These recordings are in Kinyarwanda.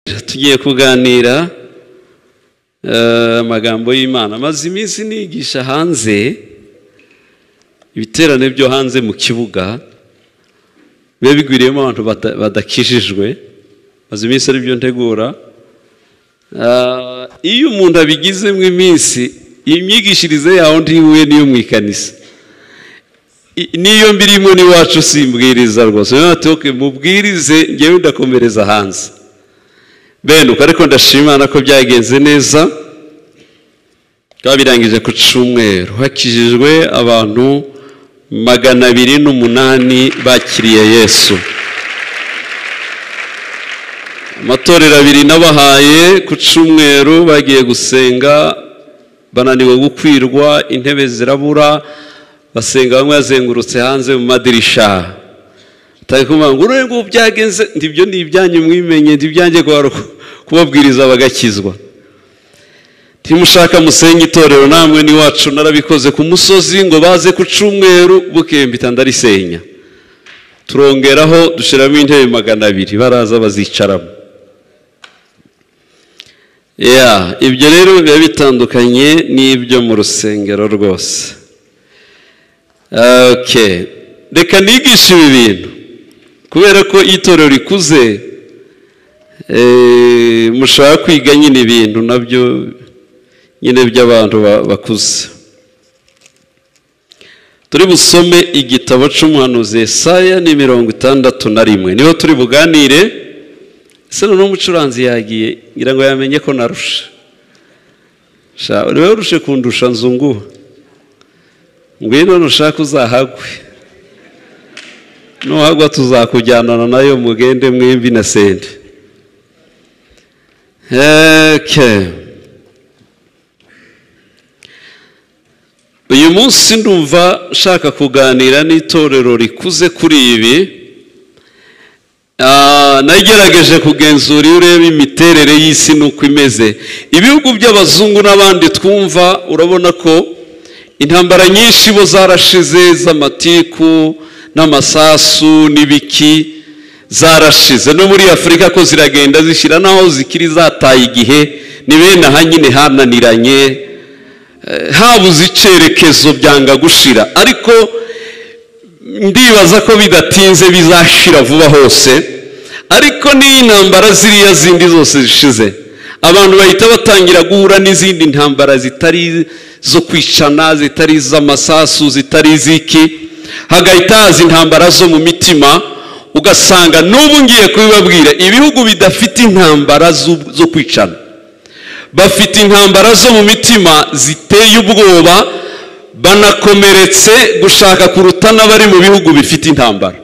tugiye kuganira amagambo y'imana amaze iminsi nigisha hanze ibiterane byo hanze mu kibuga biba bigwiriyemo abantu badakijijwe maze iminsi aribyo ntegura iyo umuntu abigizemo iminsi imyigishirize yawe ndiwe niyo mu ikanisa niyo mbirimo n'iwacu simbwiriza rwose tuke mubwirize ngewe ndakomereza hanze benuka ariko ndashimana ko byagenze neza twabirangije ku cyumweru hakijijwe abantu magana abiri n'umunani bakiriye yesu amatorero abiri n'abahaye ku cyumweru bagiye gusenga bananiwe gukwirwa intebe zirabura basenga bamwe bazengurutse hanze mu madirisha batari kumva ngo urebe ngo byagenze ndibyo ni ibyanyu mwimenye ndibyange kubabwiriza bagakizwa ntimushaka musenye itorero namwe n'iwacu narabikoze ku musozi ngo baze ku cyumweru bukeye mpita ndarisenya turongeraho dushyiramo intebe magana abiri baraza bazicaramo ibyo rero biba bitandukanye n'ibyo mu rusengero rwose reka nigishe ibi bintu kubera ko itorero rikuze mushaka kwiga nyine ibintu nabyo nyine by'abantu bakuze turi busome igitabo cy'umuhanuzi Yesaya ni mirongo itandatu na rimwe niho turi buganire ese noneho umucuranzi yagiye ngira ngo yamenye ko narusha urebe urushe kundusha nzunguha ngwino nushaka uzahagwe nuhagwa tuzakujyanana nayo mugende mwimbi na sende uyu munsi ndumva nshaka kuganira n'itorero rikuze kuri ibi nagerageje kugenzura iyo ureba imiterere y'isi n'uko imeze ibihugu by'abazungu n'abandi twumva urabona ko intambara nyinshi bo zarashize z'amatiku n'amasasu n'ibiki zarashize no muri afurika ko ziragenda zishyira naho zikiri zataye igihe ni bene aha nyine hananiranye habuze icyerekezo byanga gushira ariko ndibaza ko bidatinze bizashira vuba hose ariko n'iyi ntambara ziriya zindi zose zishize abantu bahita batangira guhura n'izindi ntambara zitari zo kwicana zitari iz'amasasu zitari iz'iki hagahita haza intambara zo mu mitima ugasanga n'ubu ngiye kubibabwira ibihugu bidafite intambara zo kwicana bafite intambara zo mu mitima ziteye ubwoba banakomeretse gushaka kuruta n'abari mu bihugu bifite intambara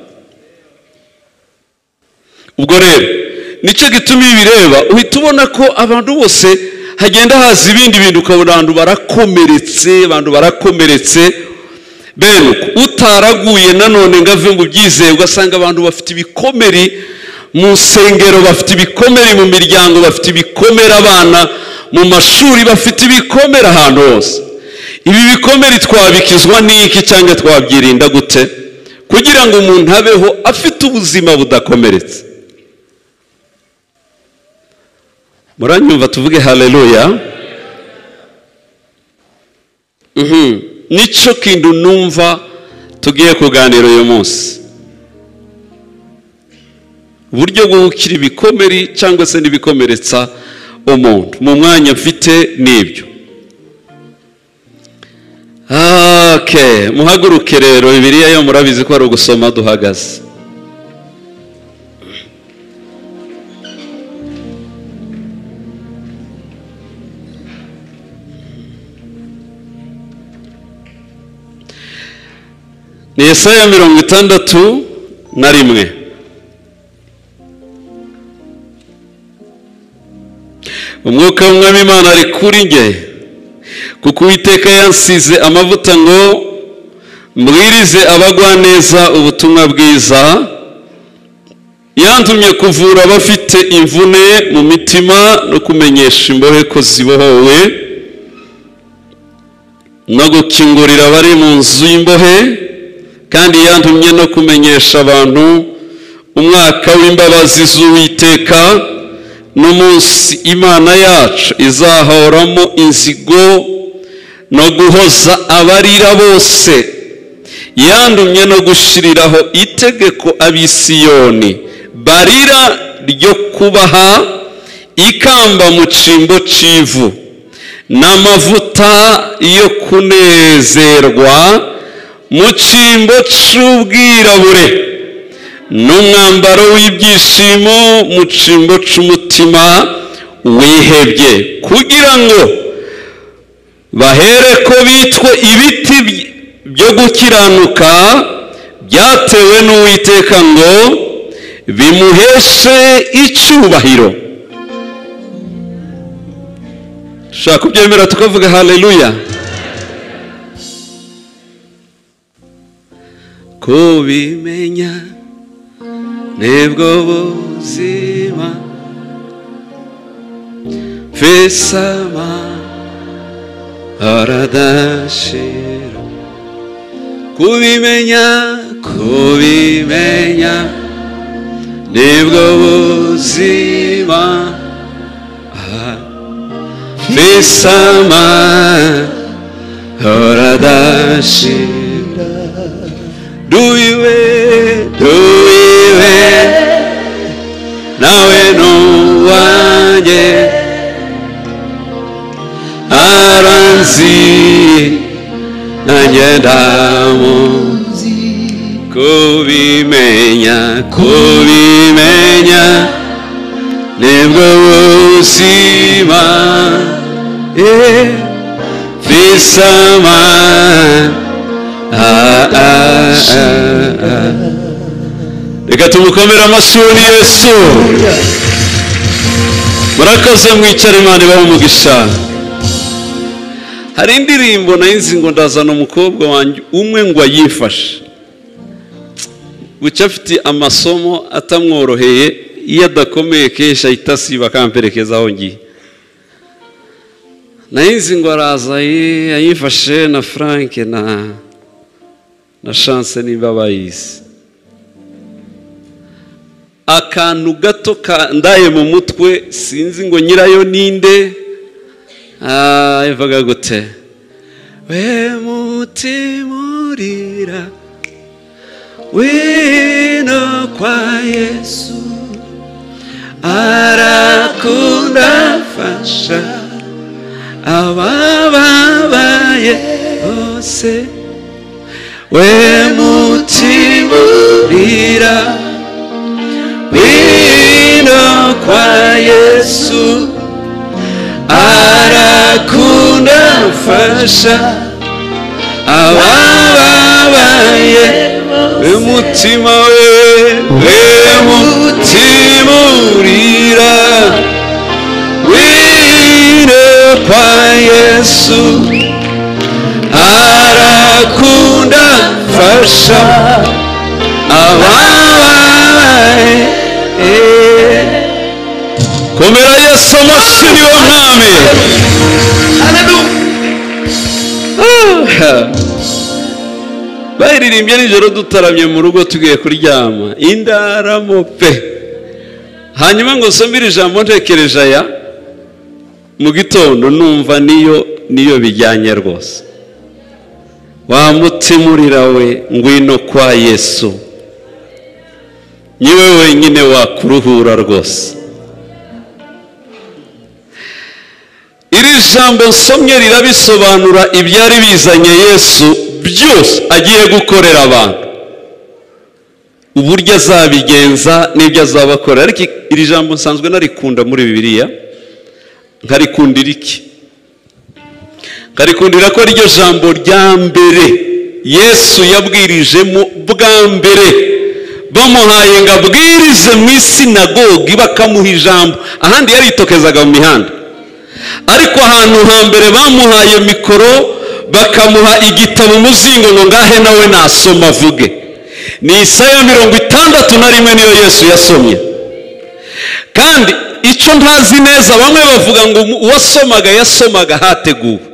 ubwo rero nicyo gituma bireba uhita ubona ko abantu bose hagenda haza ibindi bintu ukabona abantu barakomeretse abantu barakomeretse bene utaraguye nanone ngo ave mu byizeye ugasanga abantu bafite ibikomeri mu nsengero bafite ibikomeri mu miryango bafite ibikomere abana mu mashuri bafite ibikomere ahantu hose ibi bikomere twabikizwa n'iki cyangwa twabyirinda gute kugira ngo umuntu abeho afite ubuzima budakomeretse muranyumva tuvuge hareruya nicyo kintu numva tugiye kuganira uyu munsi uburyo bwo gukira ibikomeri cyangwa se n'ibikomeretsa umuntu mu mwanya mfite n'ibyo muhaguruke rero bibiriya yo murabizi ko ari ugusoma duhagaze ni Yesaya mirongo itandatu na rimwe umwuka w'umwami imana ari kuri nge kuko uwiteka yansize amavuta ngo mbwirize abagwaneza ubutumwa bwiza yantumye kuvura abafite imvune mu mitima no kumenyesha imbohe ko zibohowe no gukingurira abari mu nzu y'imbohe kandi yantumye no kumenyesha abantu umwaka w'imbabazi z'uwiteka n'umunsi imana yacu izahoramo inzigo no guhoza abarira bose yandumye no gushyiriraho itegeko abisiyoni barira ryo kubaha ikamba mu cyimbo cy'ivu n'amavuta yo kunezerwa mu cyimbo cy'ubwirabure n'umwambaro w'ibyishimo mu cyimbo cy'umutima wihebye kugira ngo bahere ko bitwe ibiti byo gukiranuka byatewe n'uwiteka ngo bimuheshe icyubahiro ushaka kubyemera tukavuga haleluya kubimenya nibwo buzima fesama aradashira kubimenya kubimenya nibwo buzima Ah, fesama aradashira duyiwe duyiwe nawe n'uwanjye aranzi nanjye ndamuzi kubimenya kubimenya nibwo buzima eh, bisama ah, ah, ah, ah. reka tumukomere amashuri yesu murakoze mwicare imana ibaha umugisha hari indirimbo nayo ngo ndazana umukobwa wanjye umwe ngo ayifashe bucya afite amasomo atamworoheye iyo adakomeye kenshi ahita asiba akamperekeza aho ngiye nayo ngo araza ye ayifashe na frank na na chance niba bayizi akantu gato kandaye mu mutwe sinzi ngo nyirayo ninde Ah, ivuga gute we mutima urira wino kwa yesu arakunda fasha abababaye bose we mutima urira wino kwa yesu arakunda mfasha abababaye we mutima we we mutima urira wire kwa yesu arakunda mfasha abababaye eh. komera yesu amashyi ni wo mwami Ah. bayiririmbye nijoro dutaramye mu rugo tugiye kuryama indaramo pe hanyuma ngo nsomere ijambo ntekereje aya mu gitondo numva niyo niyo bijyanye rwose wa mutima urira we ngwino kwa yesu niwe wenyine wakuruhura rwose iri jambo nsomye rirabisobanura ibyari bizanye yesu byose agiye gukorera abantu uburyo azabigenza n'ibyo azabakorera ariko iri jambo nsanzwe narikunda muri bibiliya nkarikundira iki nkarikundira ko ryo jambo rya mbere yesu yabwirijemo bwa mbere bamuhaye ngo abwirize mu isinagogi bakamuha ijambo ahandi yaritokezaga mu mihanda ariko ahantu hambere bamuhaye mikoro bakamuha igitabo umuzingo ngo ngahe nawe nasoma avuge ni isaya mirongo itandatu na rimwe niyo yesu yasomye kandi icyo ntazi neza bamwe bavuga ngo uwasomaga yasomaga hateguwe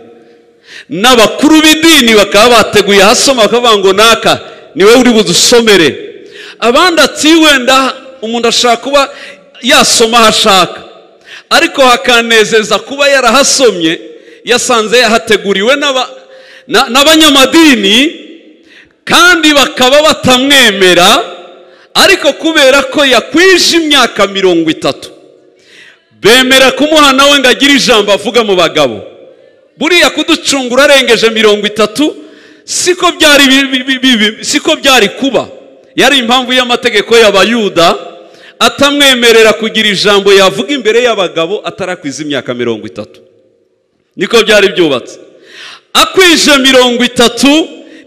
n'abakuru b'idini bakaba bateguye ahasoma bakavuga ngo naka niwe uri budusomere abandi ati wenda umuntu ashaka kuba yasoma aho ashaka ariko hakanezeza kuba yarahasomye yasanze yahateguriwe n'aba- na- n'abanyamadini kandi bakaba batamwemera ariko kubera ko yakwije imyaka mirongo itatu bemera kumuha nawe ngo agire ijambo avuga mu bagabo buriya kuducungura arengeje mirongo itatu siko byari bi- bi- bi- bi- bi- siko byari kuba yari impamvu y'amategeko y'abayuda atamwemerera kugira ijambo yavuga imbere y'abagabo atarakwiza imyaka mirongo itatu niko byari byubatse akwije mirongo itatu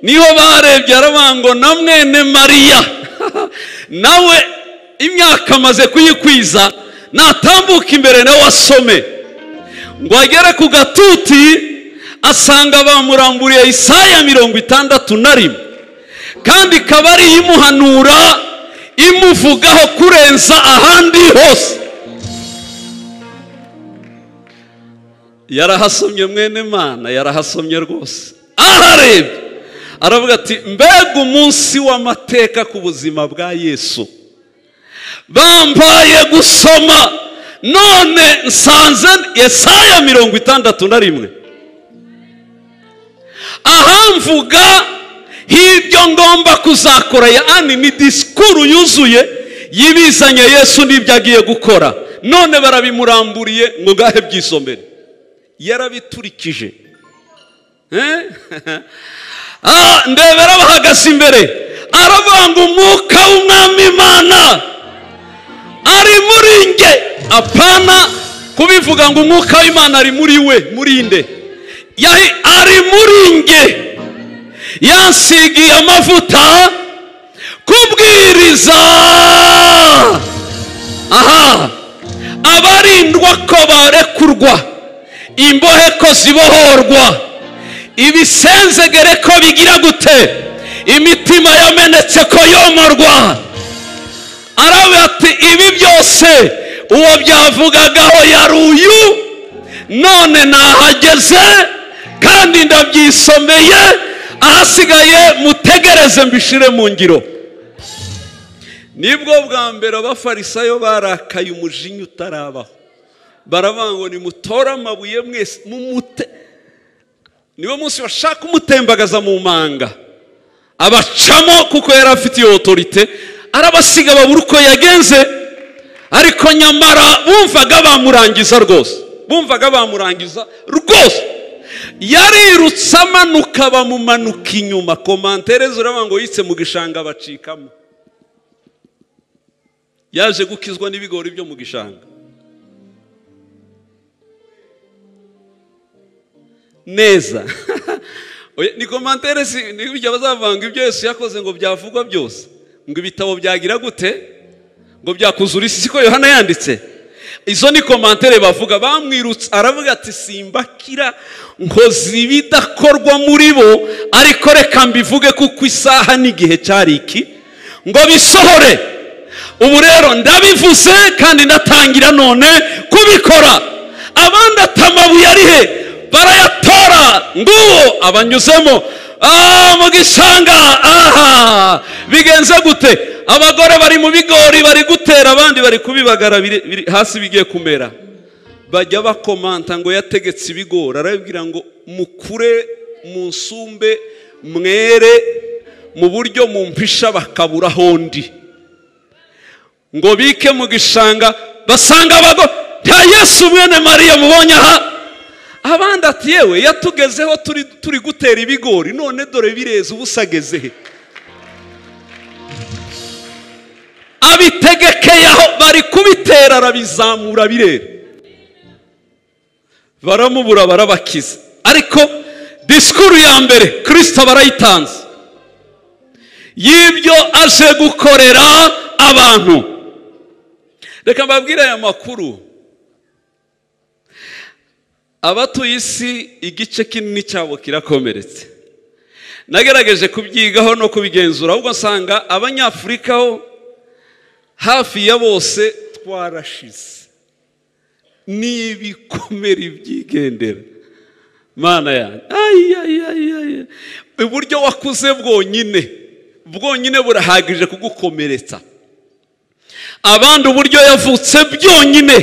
niho barebye arabango na mwene mariya nawe imyaka amaze kuyikwiza natambuka imbere nawe asome ngo agere ku gatuti asanga bamuramburiye isaya mirongo itandatu na rimwe kandi ikaba ari imuhanura imuvugaho kurenza ahandi hose yarahasomye mwene mana yarahasomye rwose aharebye aravuga ati mbega umunsi w'amateka ku buzima bwa yesu bampaye gusoma none nsanze yesaya mirongo itandatu na rimwe ahamvuga h'ibyo ngomba kuzakora yani ni disikuru yuzuye y'ibizanye yesu n'ibyo agiye gukora none barabimuramburiye ngo ngahe byisomere yarabiturikije Eh? Ah, ndebera bahagaze imbere aravanga umwuka w'umwami imana ari muri nge apana kubivuga ngo umwuka w'imana ari muri we muri nde Yahi- ari muri nge yansigiye amavuta kubwiriza aha abarindwa ko barekurwa imbohe ko zibohorwa ibisenzegere ko bigira gute imitima yamenetse ko yomorwa aravuga ati ibi byose uwo byavugagaho yari uyu none nahageze kandi ndabyisomeye ahasigaye mutegereze mbishire mu ngiro nibwo bwa mbere abafarisayo barakaye umujinya utarabaho baravuga ngo nimutore amabuye mwese mumute niwo munsi bashaka umutembagaza mu manga abacamo kuko yari afite iyo otorite arabasiga babura uko yagenze ariko nyamara bumvaga bamurangiza rwose bumvaga bamurangiza rwose yarirutse amanuka bamumanuka inyuma komantere ziravuga ngo yitse mu gishanga bacikamo yaje gukizwa n'ibigori byo mu gishanga neza Oya, ni komantere si ni burya bazavanga ibyo yesu yakoze ngo byavugwa byose ngo ibitabo byagira gute ngo byakuzura isi siko yohana yanditse izo ni komantere bavuga bamwirutse aravuga ati simbakira nkoze ibidakorwa muri bo ariko reka mbivuge kuko isaha n'igihe cyari iki ngo bisohore ubu rero ndabivuze kandi ndatangira none kubikora abandi atamabuye ari he barayatora nguwo abanyuzemo Ah, mu gishanga aha bigenze gute abagore bari mu bigori bari gutera abandi bari kubibagara biri- biri hasi bigiye kumera bajya bakomanta ngo yategetse ibigori arababwira ngo mukure mu nsumbe mwere mu buryo mumpisha bakabura hondi ngo bike mu gishanga basanga abago nta yesu mwene mariya mubonye aha abandi ati yewe yatugezeho turi turi gutera ibigori none dore bireze ubu usageze he abitegekeye aho bari kubitera arabizamura birera baramubura barabakiza ariko disikuru ya mbere kirisita barayitanze y'ibyo aje gukorera abantu reka mbabwire aya makuru abatuye isi igice kinini cyabo kirakomeretse nagerageje kubyigaho no kubigenzura ahubwo nsanga abanyafurika ho hafi ya bose twarashize ni ibikomere byigendera mana yanjye Ay, ay, ay, ay. uburyo wakuze bwonyine bwonyine burahagije kugukomeretsa abandi uburyo yavutse byonyine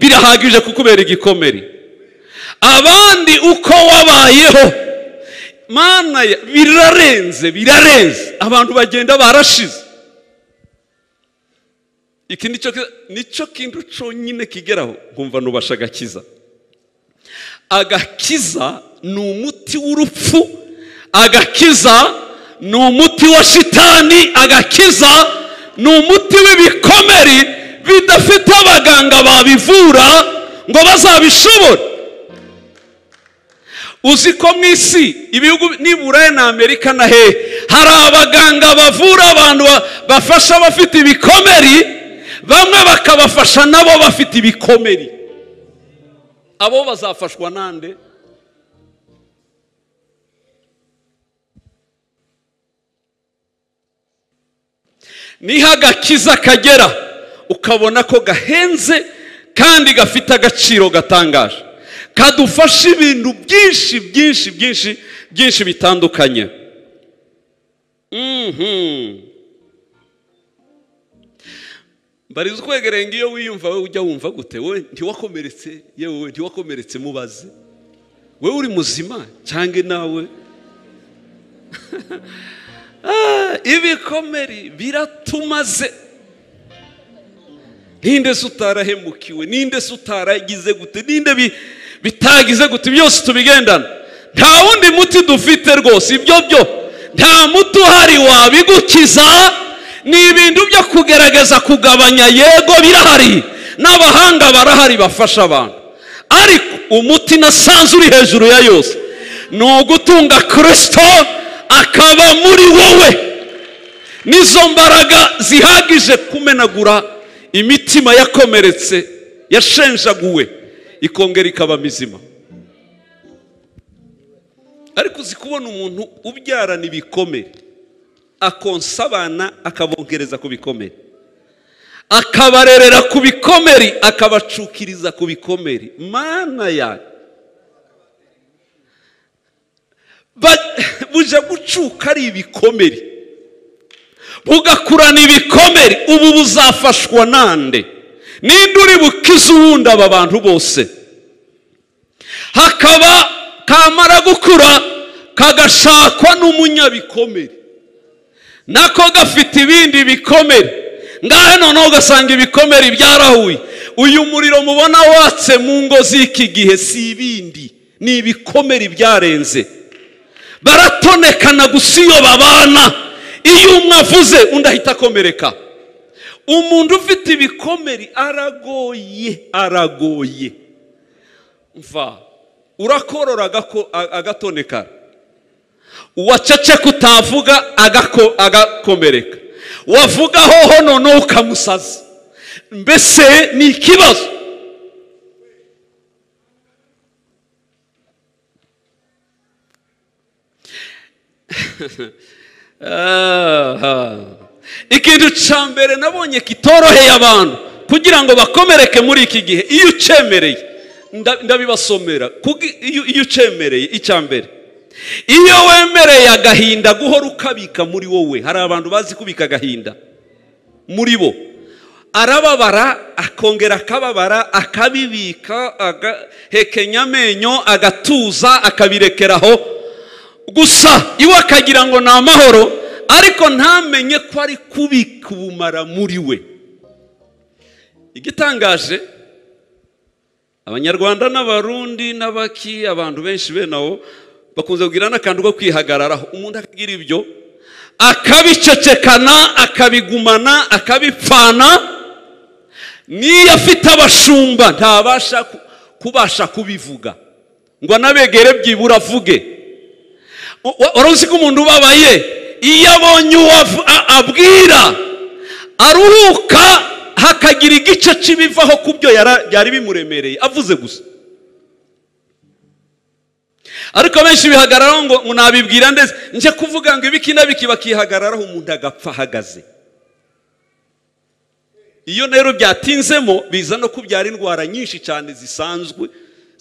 birahagije kukubera igikomere abandi uko wabayeho mana ya- birarenze birarenze abantu bagenda barashize iki nicyo ki- nicyo kintu cyonyine kigeraho nkumva nubasha agakiza agakiza ni umuti w'urupfu agakiza ni umuti wa shitani agakiza ni umuti w'ibikomeri bidafite abaganga babivura ngo bazabishobore uzi ko mu isi ibihugu nibura na amerika na hehe hari abaganga bavura abantu ba- bafasha abafite ibikomeri bamwe bakabafasha nabo bafite ibikomeri abo bazafashwa nande niho agakiza kagera ukabona ko gahenze kandi gafite agaciro gatangaje kadufasha ibintu byinshi byinshi byinshi byinshi bitandukanye Mhm. mbariza ukwegereye ngo iyo wiyumva wowe ujya wumva gute wowe ntiwakomeretse yewe ntiwakomeretse mubaze wowe uri muzima cyangwa nawe Ah, ibikomeri biratumaze ninde se utarahemukiwe ninde se utaragize gute ninde bi- bitagize gute byose tubigendana nta wundi muti dufite rwose ibyo byo nta muti uhari wabigukiza ni ibintu byo kugerageza kugabanya yego birahari n'abahanga barahari bafasha abantu ariko umuti nasanze uri hejuru ya yose ni ugutunga kirisito akaba muri wowe n'izo mbaraga zihagije kumenagura imitima yakomeretse yashenjaguwe ikongera ikaba mizima ariko uzi kubona umuntu ubyarana ibikomere akonsa abana akabongereza ku bikomere akabarerera ku bikomeri akabacukiriza ku bikomeri mana yanjye Ba- buje gucuka ari ibikomere bugakurana ibikomere ubu buzafashwa nande ninde uri bukize uwundi aba bantu bose hakaba kamara gukura kagashakwa n'umunyabikomere nako gafite ibindi bikomere ngahe noneho ugasanga ibikomere byarahuye uyu muriro mubona watse mu ngo z'iki gihe si ibindi ni ibikomere byarenze baratonekana gusa iyo babana iyo umwe avuze undi ahita akomereka umuntu ufite ibikomeri aragoye aragoye mva urakorora agako- a- agatonekana uwaceceka utavuga agako- agakomereka wavuga hoho noneho ukamusaza mbese ni ikibazo Aha. ikintu cya mbere nabonye kitoroheye abantu kugira ngo bakomereke muri iki gihe iyo ucemereye nda- ndabibasomera Kugi- iyo iyo ucemereye icya mbere iyo wemereye agahinda guhora ukabika muri wowe hari abantu bazi kubika agahinda muri bo arababara akongera akababara akabibika agahekenya amenyo agatuza akabirekeraho gusa iwe akagira ngo ni amahoro ariko ntamenye ko ari kubika ubumara muri we igitangaje abanyarwanda n'abarundi n'abaki abantu benshi bene aho bakunze kugira n'akantu ko kwihagararaho umuntu akagira ibyo akabicecekana akabigumana akabipfana niyo afite abashumba ntabasha ku- kubasha kubivuga ngo anabegere byibura avuge wari uzi ko umuntu ubabaye iyo abonye uwo av- a- abwira aruhuka hakagira igice kibivaho ku byo yara- byari bimuremereye avuze gusa ariko benshi bihagararaho ngo ngo nabibwira ndetse njye kuvuga ngo ibiki n'abiki bakihagararaho umuntu agapfa ahagaze iyo rero byatinzemo biza no kubyara indwara nyinshi cyane zisanzwe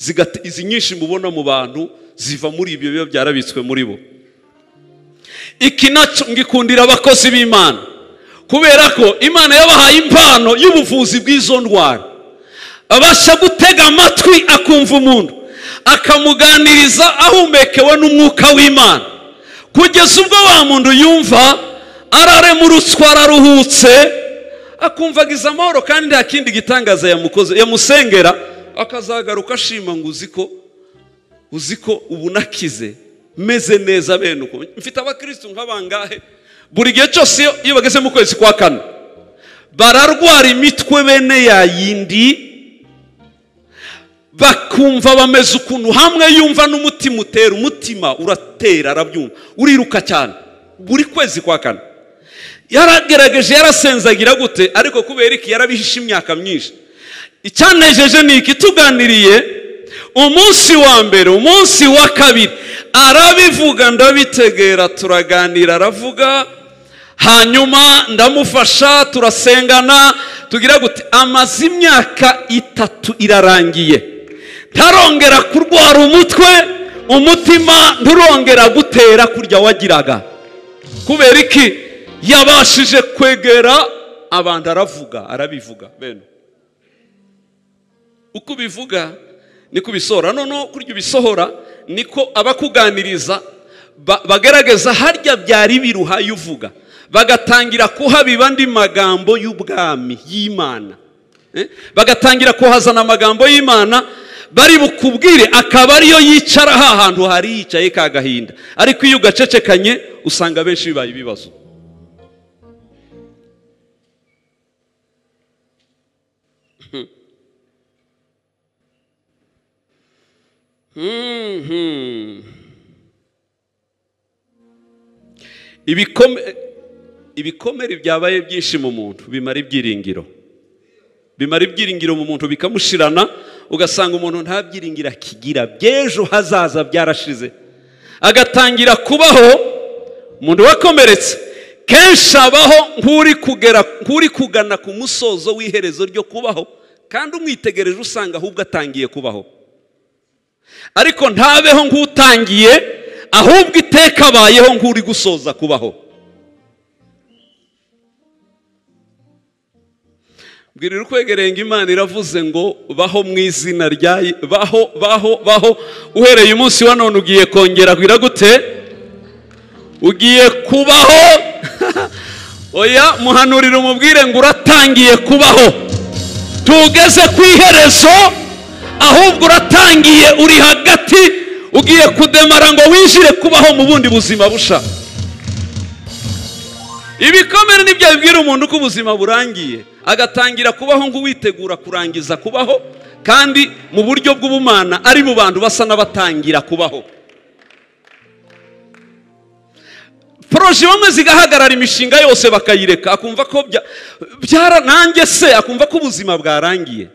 zigate- izi nyinshi mubona mu bantu ziva muri ibyo biba byarabitswe muri bo iki nacyo ngikundira abakozi b'imana kubera ko imana yabahaye impano y'ubuvuzi bw'izo ndwara abasha gutega amatwi akumva umuntu akamuganiriza ahumekewe n'umwuka w'imana kugeza ubwo wa muntu yumva ararema uruswa araruhutse akumvagiza amahoro kandi nta kindi gitangaza yamukoze yamusengera akazagaruka ashima ngo uzi ko uzi ko ubu nakize meze neza bene uko mfite abakirisitu nk'abangahe buri gihe cyose iyo- iyo bageze mu kwezi kwa kane bararwara imitwe bene ya yindi bakumva bameze ukuntu hamwe yumva n'umutima utera umutima uratera arabyumva uriruka cyane buri kwezi kwa kane yaragerageje yarasenzagira gute ariko kubera iki yarabihishe imyaka myinshi icyanejeje ni iki tuganiriye umunsi wa mbere umunsi wa kabiri arabivuga ndabitegera turaganira aravuga hanyuma ndamufasha turasengana tugira gute amaze imyaka itatu irarangiye ntarongera kurwara umutwe umutima nturongera gutera kurya wagiraga kubera iki yabashije kwegera abantu aravuga arabivuga bene uko ubivuga niko ubisohora noneho kurya ubisohora niko abakuganiriza ba- bagaragaza harya byari biruhaye uvuga bagatangira kuhabiba andi magambo y'ubwami y'imana Eh? bagatangira kuhazana amagambo y'imana bari bukubwire akaba ariyo yicara ha hantu hari yicaye ka gahinda ariko iyo ugacecekanye usanga benshi bibaye ibibazo Ibikome- ibikomere byabaye byinshi mu muntu bimara ibyiringiro bimara ibyiringiro mu muntu bikamushirana ugasanga umuntu nta byiringiro akigira by'ejo hazaza byarashize agatangira kubaho umuntu wakomeretse kenshi abaho nk'uri kugera nk'uri kugana ku musozo w'iherezo ryo kubaho kandi umwitegereje usanga ahubwo atangiye kubaho ariko ntabeho nk'utangiye ahubwo iteka abayeho nk'uri gusoza kubaho mbwirira ukwegereye ngo imana iravuze ngo baho mu izina rya baho baho baho uhereye umunsi wa none ugiye kongera kugira gute ugiye kubaho oya muhanurire umubwire ngo uratangiye kubaho tugeze ku iherezo ahubwo uratangiye uri hagati ugiye kudemara ngo winjire kubaho mu bundi buzima busha ibikomere nibyo bibwira umuntu uko ubuzima burangiye agatangira kubaho nk'uwitegura kurangiza kubaho kandi mu buryo bw'ubumana ari mu bantu basa n'abatangira kubaho poroje bamwe zigahagarara imishinga yose bakayireka akumva ko bya- byara nanjye se akumva ko ubuzima bwarangiye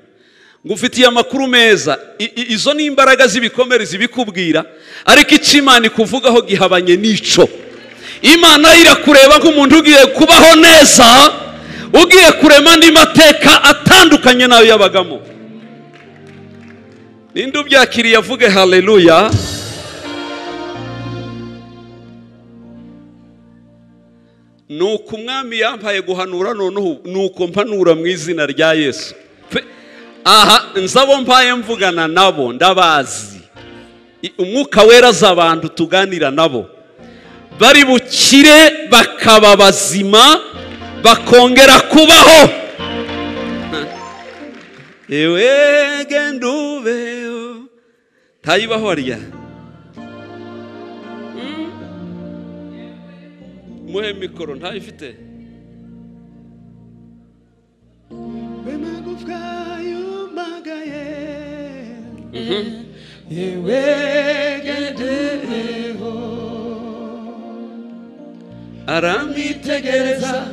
ngo ufitiye amakuru meza I- i- izo ni imbaraga z'ibikomere zibikubwira ariko icyo imana ikuvugaho gihabanye n'ico imana irakureba nk'umuntu ugiye kubaho neza ugiye kurema andi mateka atandukanye n'ayo yabagamo ninde ubyakiriye avuge haleluya ni uko umwami yampaye guhanura noneho ni uko mpanura mu izina rya yesu Pe- aha nzabo mpaye mvugana nabo ndabazi I- umwuka wera abantu tuganira nabo bari bukire bakaba bazima bakongera kubaho ewe genda ubeho tayibaho harya muhe mikoro ntayifite we magufwa yumagaye yewe gendereho arambwira itegereza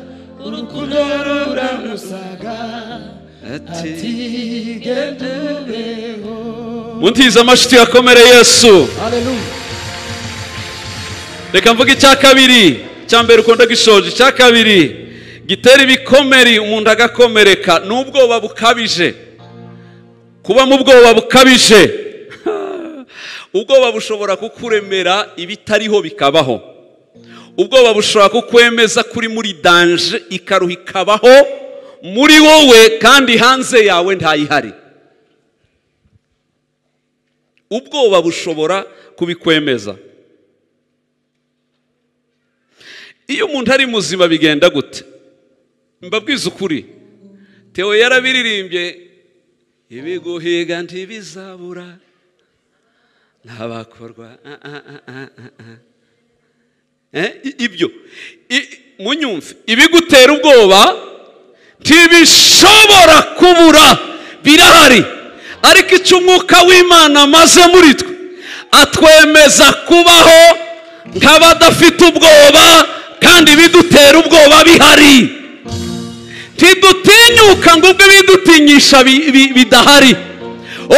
urukundo ruramusaga ati tigendereho muntize amashiti yakomere yesu haleluya reka mvuge icya kabiri icya mbere ukunda gishoje icya kabiri gitera ibikomeri umuntu agakomereka n'ubwoba bukabije kuba mu bwoba bukabije ubwoba bushobora kukuremera ibitariho bikabaho ubwoba bushobora kukwemeza kuri muri danje ikaruha ikabaho muri wowe kandi hanze yawe ntayihari ubwoba bushobora kubikwemeza iyo umuntu ari muzima bigenda gute mbabwiza ukuri tewo yarabiririmbye ibiguhiga ntibizabura ntabakorwa ah, ah, ah, ah, ah, ah. Eh, i- ibyo I- munyumve ibigutera ubwoba ntibishobora kubura birahari ariko icyo umwuka w'imana amaze muri twe atwemeza kubaho nk'abadafite ubwoba kandi ibidutera ubwoba bihari ntidutinyuka ngo ubwo ibidutinyisha bi- bi- bidahari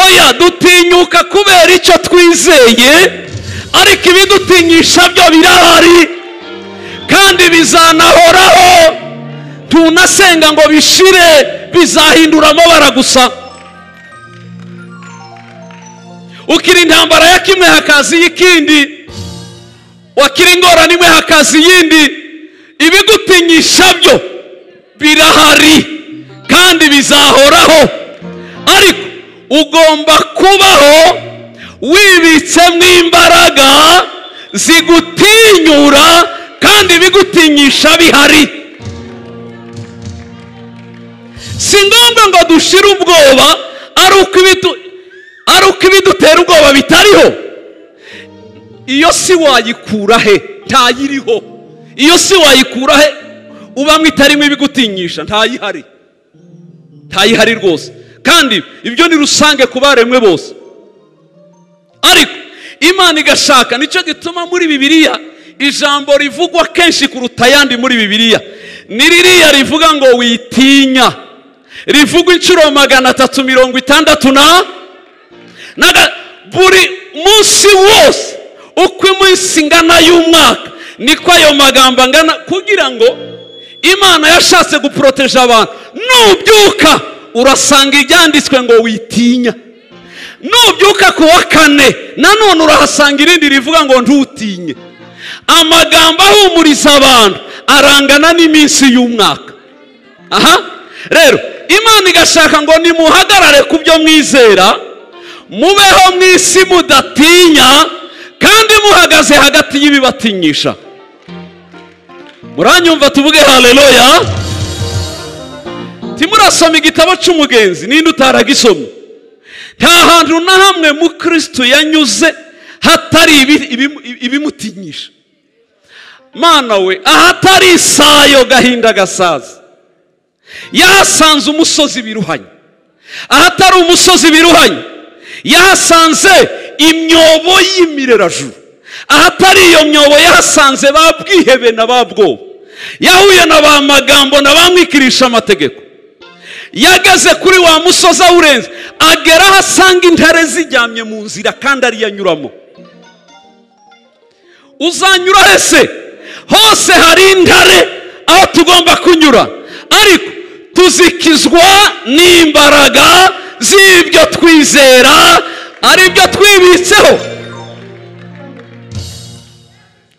oya dutinyuka kubera icyo twizeye ariko ibidutinyisha byo birahari kandi bizanahoraho tunasenga ngo bishire bizahindura amabara gusa ukira intambara ya kimwe hakaza iy'ikindi wakira ingorane imwe hakaza iyindi ibigutinyisha byo birahari kandi bizahoraho ariko ugomba kubaho wibitsemo imbaraga zigutinyura kandi ibigutinyisha bihari si ngombwa ngo dushire ubwoba ari uko ibidu- ari uko ibidutera ubwoba bitariho iyo si wayikura he ntayiriho iyo si wayikura he ubamo itarimo ibigutinyisha ntayihari ntayihari rwose kandi ibyo ni rusange ku baremwe bose ariko imana igashaka nicyo gituma muri bibiliya ijambo rivugwa kenshi kuruta ayandi muri bibiliya ni ririya rivuga ngo witinya rivugwa inshuro magana atatu mirongo itandatu na Naga- buri munsi wose uko iminsi ingana y'umwaka niko ayo magambo angana kugira ngo imana yashatse guporoteje abantu nubyuka urasanga ibyanditswe ngo witinya nubyuka ku wa kane nanone urahasanga irindi rivuga ngo ntutinye amagambo ahumuriza abantu arangana n'iminsi y'umwaka aha rero imana igashaka ngo nimuhagarare ku byo mwizera mubeho mu isi mudatinya kandi muhagaze hagati y'ibibatinyisha muranyumva tuvuge haleluya timurasoma igitabo cy'umugenzi ninde utaragisoma nta hantu na hamwe mu kristo yanyuze hatari ibi- ibi- ibimutinyisha mana we ahatari isayo gahinda gasaza yahasanze umusozi biruhanye ahatari umusozi biruhanye yahasanze imyobo y'imirerajuru ahatari iyo myobo yahasanze ba bwihebe na ba bwoba yahuye na ba magambo na ba mwikirisha amategeko yageze kuri wa musozi awurenze agera aho asanga intare zijyamye mu nzira kandi ariyo anyuramo uzanyura hese hose hari intare aho tugomba kunyura ariko tuzikizwa n'imbaraga z'ibyo twizera ari byo twibitseho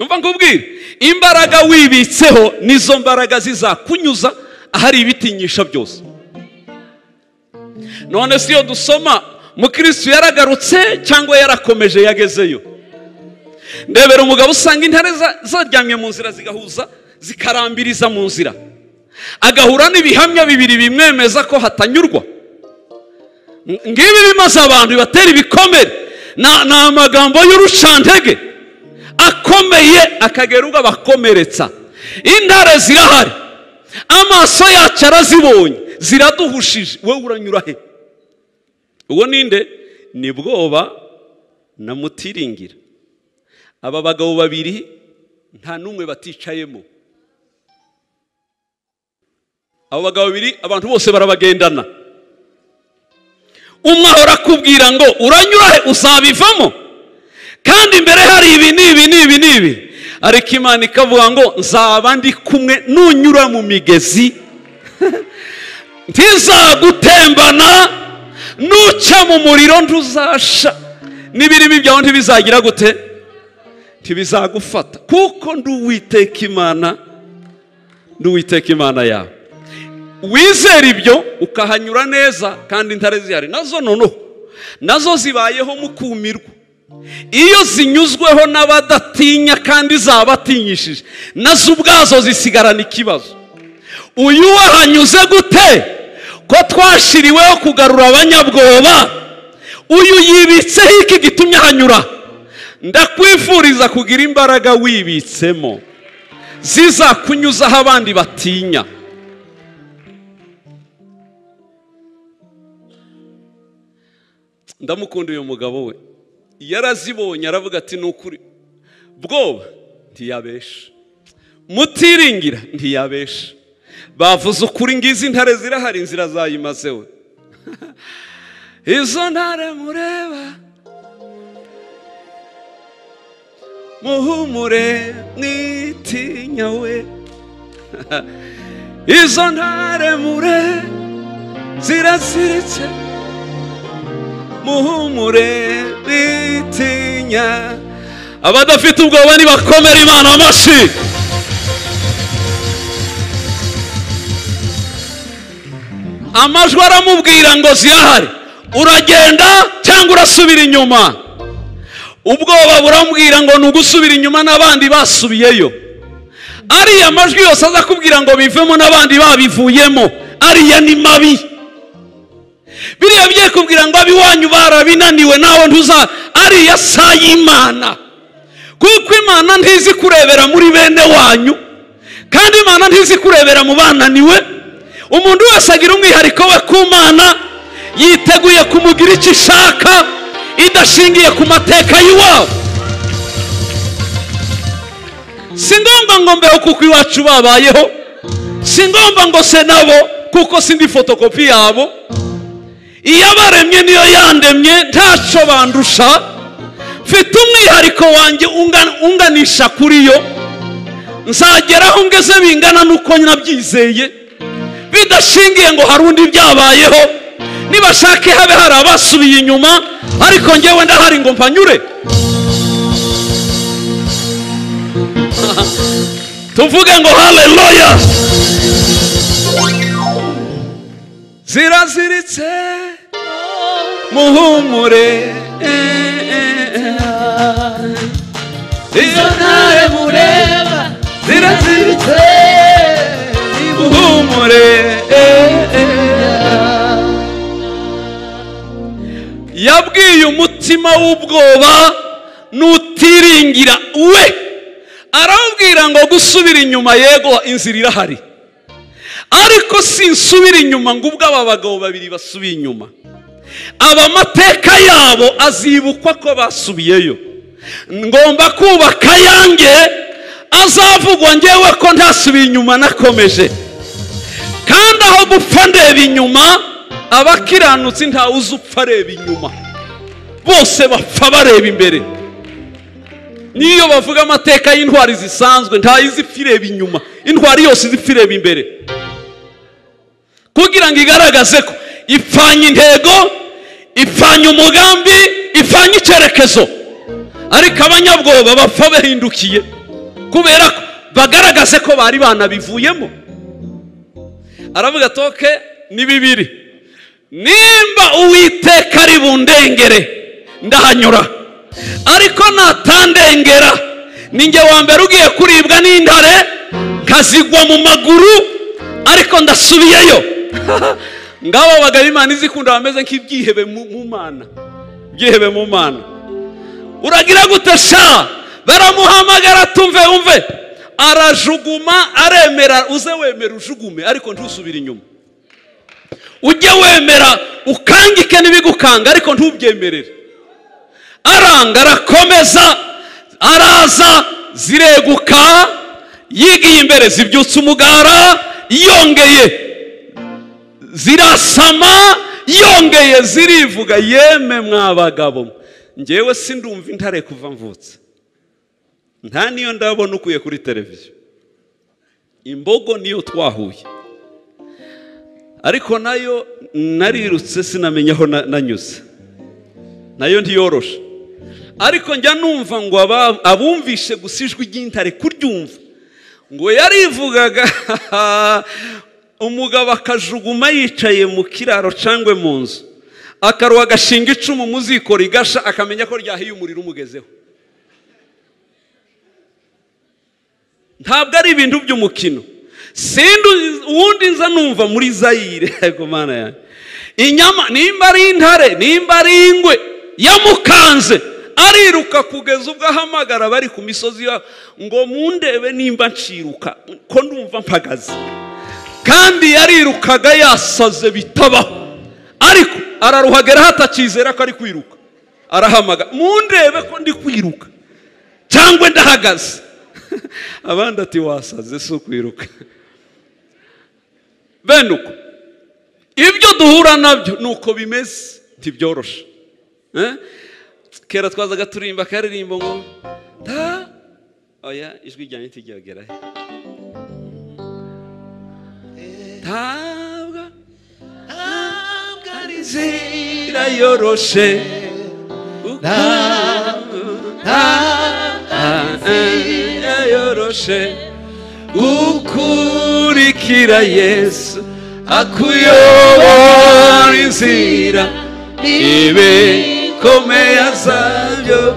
umva nkubwire imbaraga wibitseho nizo mbaraga zizakunyuza ahari ibitinyisha byose none si iyo dusoma mukirisitu yaragarutse cyangwa yarakomeje yagezeyo ndebera umugabo usanga intare za- zaryamye mu nzira zigahuza zikarambiriza mu nzira agahura n'ibihamya bibiri bimwemeza ko hatanyurwa Ng- ngibi bimaze abantu bibatera ibikomere Na- ni amagambo y'urucantege akomeye akagera ubwo abakomeretsa intare zirahari amaso yacu arazibonye ziraduhushije wowe uranyura he uwo ninde ni bwoba na mutiringira aba bagabo babiri nta n'umwe baticayemo abo bagabo babiri abantu bose barabagendana umwe ahora akubwira ngo uranyura he uzabivamo kandi imbere hari ibi n'ibi n'ibi n'ibi ariko imana ikavuga ngo nzaba ndi kumwe nunyura mu migezi ntizagutembana nuca mu muriro ntuzasha n'ibirimi byawe ntibizagira gute ntibizagufata kuko ndi uwiteka imana ndi uwiteka imana yawe wizera ibyo ukahanyura neza kandi intare zihari nazo noneho nazo zibayeho mukumirwa iyo zinyuzweho n'abadatinya kandi zabatinyishije nazo ubwazo zisigarana ikibazo uyu wahanyuze gute ko twashiriweho kugarura abanyabwoba uyu yibitseho iki gitumye ahanyura ndakwifuriza kugira imbaraga wibitsemo zizakunyuzaho abandi batinya ndamukunda uyu mugabo we yarazibonye aravuga ati ni ukuri bwoba ntiyabesha mutiringira ntiyabesha bavuze ukuri ngizi intare zirahari inzira zayimazeho izo ntare mureba muhumure mwitinya we izo ntare mure ziraziritse muhumure mwitinya abadafite ubwoba nibakomere imana amashyi amajwi aramubwira ngo zirahari uragenda cyangwa urasubira inyuma ubwoba burambwira ngo ni ugusubira inyuma n'abandi basubiyeyo ariya majwi yose aza kubwira ngo bivemo n'abandi babivuyemo ariya ni mabi biriya bigiye kubwira ngo ab'iwanyu barabinaniwe nawe ntuza ariya sa y'imana kuko imana ntizi kurebera muri bene wanyu kandi imana ntizi kurebera mu bananiwe umuntu wese agira umwihariko we ku mana yiteguye kumugira icyo ishaka idashingiye ku mateka y'iwabo si ngombwa ngo mbeho kuko iwacu babayeho si ngombwa ngo se nabo kuko sindi fotokopi yabo iyabaremye niyo yandemye ntacyo bandusha mfite umwihariko wanjye unga- unganisha kuri yo nzagera aho ngeze bingana n'uko nabyizeye bidashingiye ngo hari undi byabayeho nibashake habe hari abasubiye inyuma ariko ngewe ndahari ngo mpanyure tuvuge ngo haleluya ziraziritse muhumure izo ntare mureba ziraziritse muhumure yabwiye umutima w'ubwoba n'utiringira we aramubwira ngo gusubira inyuma yego inzira irahari ariko sinsubira inyuma ngo ubwo aba bagabo babiri basubiye inyuma aba amateka yabo azibukwa ko basubiyeyo ngomba kubaka ayange azavugwa ngewe ko ntasubiye inyuma nakomeje kandi aho gupfa ndeba inyuma abakiranutsi ntawe uzi upfa areba inyuma bose bapfa bareba imbere niyo bavuga amateka y'intwari zisanzwe ntayizipfa ireba inyuma intwari yose izipfa ireba imbere kugira ngo igaragaze ko ipfanye intego ipfanye umugambi ipfanye icyerekezo ariko abanyabwoba bapfa bahindukiye kubera ko bagaragaze ko bari banabivuyemo aravuga toke ni bibiri nimba uwiteka ari bundengere ndahanyura ariko natandengera ninjye wa mbere ugiye kuribwa n'intare nkazigwa mu maguru ariko ndasubiyeyo ngabo bagabo imana izikunda bameze nk'ibyihebe mu mu mana byihebe mu mana uragira gute sha baramuhamagara tumve umve arajuguma aremera uze wemera ujugume ariko ntusubire inyuma ujye wemera ukangike n'ibigukanga ariko ntubyemerere aranga arakomeza araza zireguka yigiye imbere zibyutsa umugara yongeye zirasama yongeye zirivuga yeme mwa bagabo njyewe sindumva intare kuva mvutse nta niyo ndabona ukuye kuri televiziyo imbogo niyo twahuye ariko nayo narirutse sinamenya aho na- nanyuze nayo ntiyoroshe ariko njya numva ngo aba- abumvishe gusa ijwi ry'intare kuryumva ngo yarivugaga umugabo akajuguma yicaye mu kiraro cyangwa mu nzu akaruha agashinga icumu mu ziko rigasha akamenya ko ryahiye umuriro umugezeho ntabwo ari ibintu by'umukino sindi uwundi nza numva muri zayire ariko mana yanjye inyama nimba ari intare nimba ari ingwe yamukanze ariruka kugeza ubwo ahamagara bari ku misozi yabo ngo mundebe nimba nshiruka ko ndumva mpagaze kandi yarirukaga yasaze bitabaho ariko araruhagera hatakizera ko ari kwiruka arahamaga mundebe ko ndi kwiruka cyangwa ndahagaze abandi ati wasaze si ukwiruka bene uko ibyo duhura nabyo ni uko bimeze ntibyoroshe Eh? kera twazaga turimba akaririmbo ngo ta oya ijwi ryanjye ntijyagera he ntabwo ntabwo ari zira yoroshe ntabwo yoroshe ukurikira yesu akuyobora inzira ibe komeye zabyo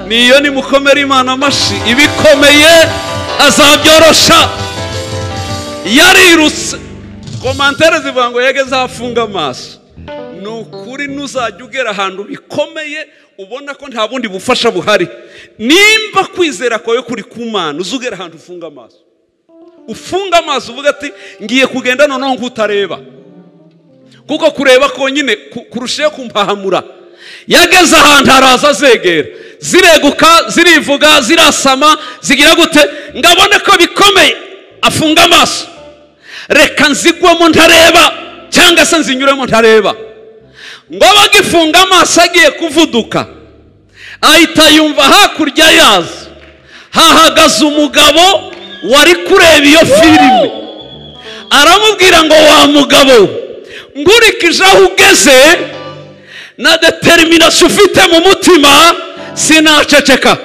niyo nimukomera imana amashi ibikomeye azabyorosha yarirutse komantere zivuga ngo yege zafunga amaso ni ukuri ntuzajya ugera ahantu bikomeye ubona ko nta bundi bufasha buhari nimba kwizera kwawe kuri ku mana uzugera ahantu ufunga amaso ufunga amaso uvuga ati ngiye kugenda noneho nk'utareba kuko kureba konyine ku- kurushaho kumpahamura yageze ahantu haraza azegera zireguka zirivuga zirasama zigira gute ngabone ko bikomeye afunga amaso reka nzigwemo ntareba cyangwa se nzinyuremo ntareba ngo abe agifunga amaso agiye kuvuduka ahita yumva hakurya yazo hahagaze umugabo wari kureba iyo filime aramubwira ngo wa mugabo nkurikije aho ugeze na determination ufite mu mutima sinaceceka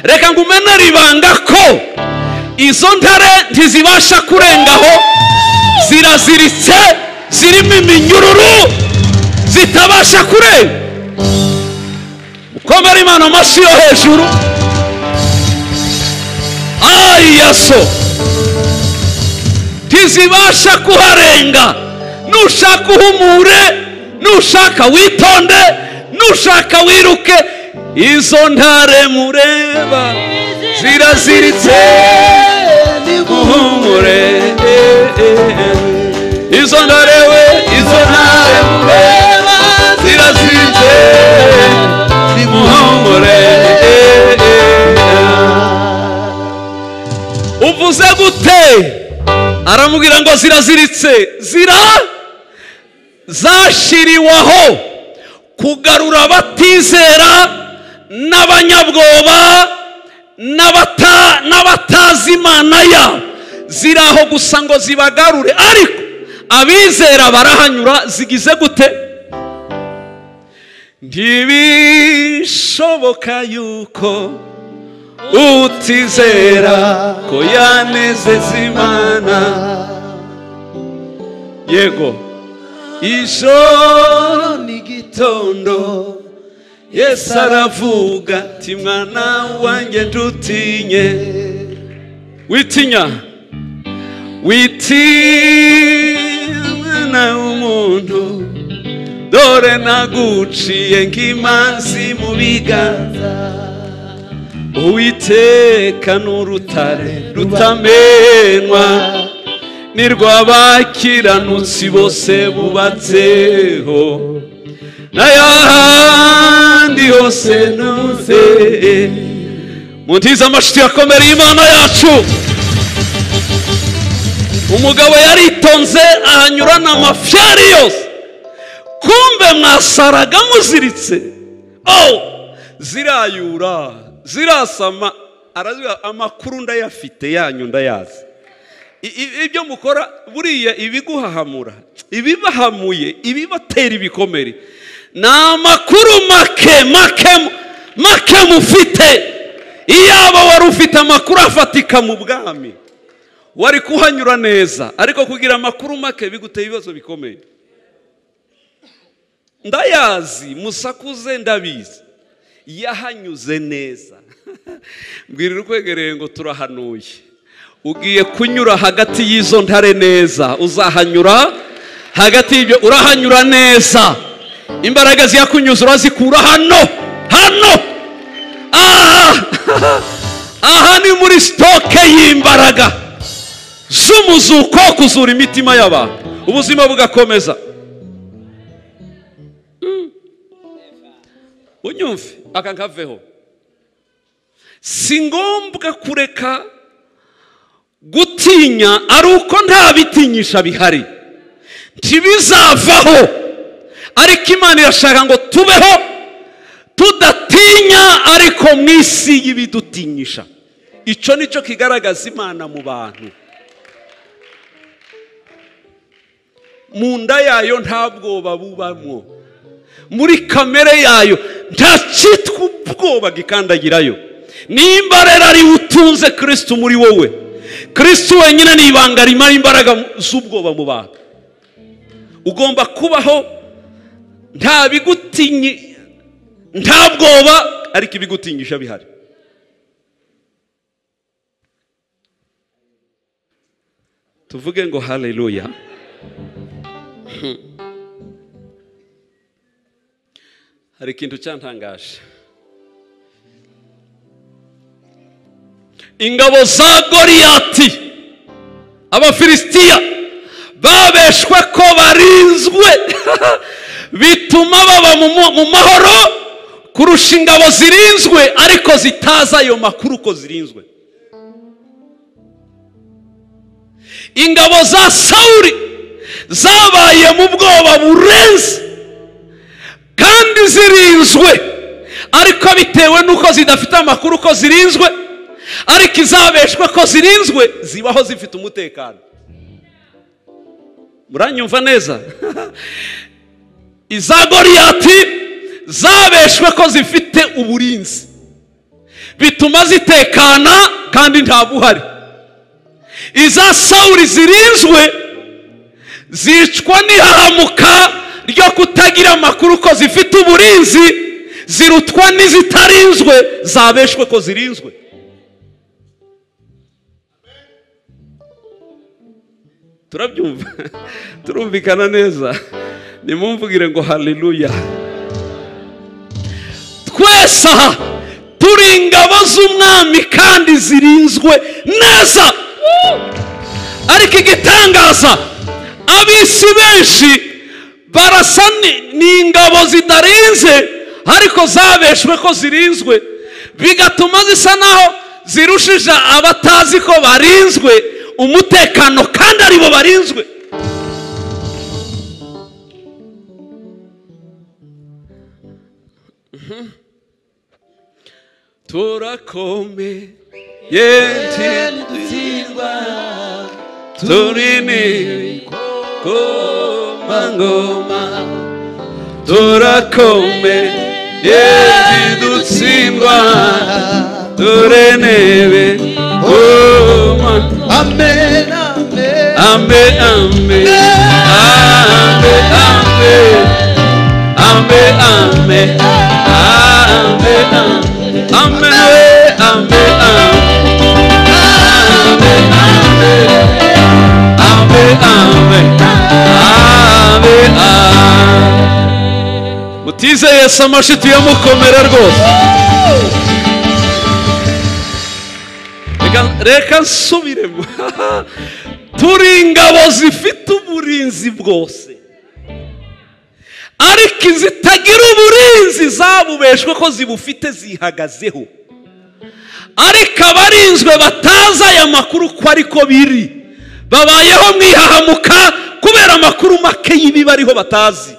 reka ngumenere ibanga ko izo ntare ntizibasha kurengaho ziraziritse zirimo iminyururu zitabasha kurenga mukomere imana amashyi yo hejuru ayaso ntizibasha kuharenga nushaka uhumure nushaka witonde nushaka wiruke izo ntare mureba ziraziritse muhumure izo ntare we izo ntare mureba ziraziritse muhumure uvuze gute aramubwira ngo ziraziritse zira zashiriwaho kugarura abatizera n'abanyabwoba n'abata- n'abatazi imana yabo ziri aho gusa ngo zibagarure ariko abizera barahanyura zigize gute ntibishoboka yuko utizera ko yanezeza imana yego ijoro n'igitondo yesu aravuga ati mwana wanjye ntutinye witinya witinya mwana w'umuntu dore naguciye nk'imanzi mu biganza uwiteka n'urutare rutamenwa nirwabakiranutsi bose bubatseho n'ayahandi hose ntuze mu ntiza amashusho yakomereye imana yacu umugabo yaritonze ahanyurana amafyari yose kumbe mwasaraga muziritse oh zirayura zirasama aravuga amakuru ndayafite yanyu ndayazi I- i- ibyo mukora buriya ibiguhahamura ibibahamuye ibibatera ibikomere ni amakuru make make mu- make mufite iyaba wari ufite amakuru afatika mu bwami wari kuhanyura neza ariko kugira amakuru make biguteye ibibazo bikomeye ndayazi musakuze ndabizi yahanyuze neza mbwirira ukwegereye ngo turahanuye ugiye kunyura hagati y'izo ntare neza uzahanyura hagati y'ibyo urahanyura neza imbaraga ziyakunyuza urazikura hano hano aha aha ni muri sitoke y'imbaraga z'umuzuko wo kuzura imitima y'abantu ubuzima bugakomeza unyumve aka nkaveho si ngombwa kureka gutinya ari uko nta bitinyisha bihari ntibizavaho ariko imana irashaka ngo tubeho tudatinya ariko mu isi y'ibidutinyisha icyo ni cyo kigaragaza imana mu bantu mu nda yayo nta bwoba bubamo muri kamere yayo nta cyitwa ubwoba gikandagirayo nimba rero ari utunze kirisitu muri wowe kirisitu wenyine ni ibanga rimara imbaraga z'ubwoba mu bantu ugomba kubaho nta bigutinyi nta bwoba ariko ibigutinyisha bihari tuvuge ngo haleluya hari ikintu cyantangaje ingabo za goriyati abafilisitiya babeshwe ko barinzwe bituma baba mu mu- mu mahoro kurusha ingabo zirinzwe ariko zitazi ayo makuru ko zirinzwe ingabo za sawuri zabaye mu bwoba burenze kandi zirinzwe ariko bitewe n'uko zidafite amakuru ko zirinzwe ariko izabeshwe ko zirinzwe zibaho zifite umutekano muranyumva neza iza goriyati zabeshwe ko zifite uburinzi bituma zitekana kandi nta buhari iza sawuri zirinzwe zicwa n'ihahamuka ryo kutagira amakuru ko zifite uburinzi zirutwa n'izitarinzwe zabeshwe ko zirinzwe turabyumva turumvikana neza nimumvugire ngo haleluya twese aha turi ingabo z'umwami kandi zirinzwe neza ariko igitangaza ab'isi benshi barasa ni- ni ingabo zidarinze ariko zabeshwe ko zirinzwe bigatuma zisa naho zirushije abatazi ko barinzwe umutekano kandi aribo barinzwe turakomeye dutsindwa turi n'ibikomangoma turakomeye ntidutsindwa ture nebe koma amen amen ambe ambe ambe ambe ambe ambe ambe ambe ambe ambe ambe Ave, ave, ave, ave. mutizeye yesu amashyi tuyamukomera rwose Reka- reka nsubiremo turi ingabo zifite uburinzi bwose ariko izitagira uburinzi zabubeshwe ko zibufite zihagazeho ariko abarinzwe batazi aya makuru ko ariko biri babayeho mu ihahamuka kubera amakuru make y'ibibi ariho batazi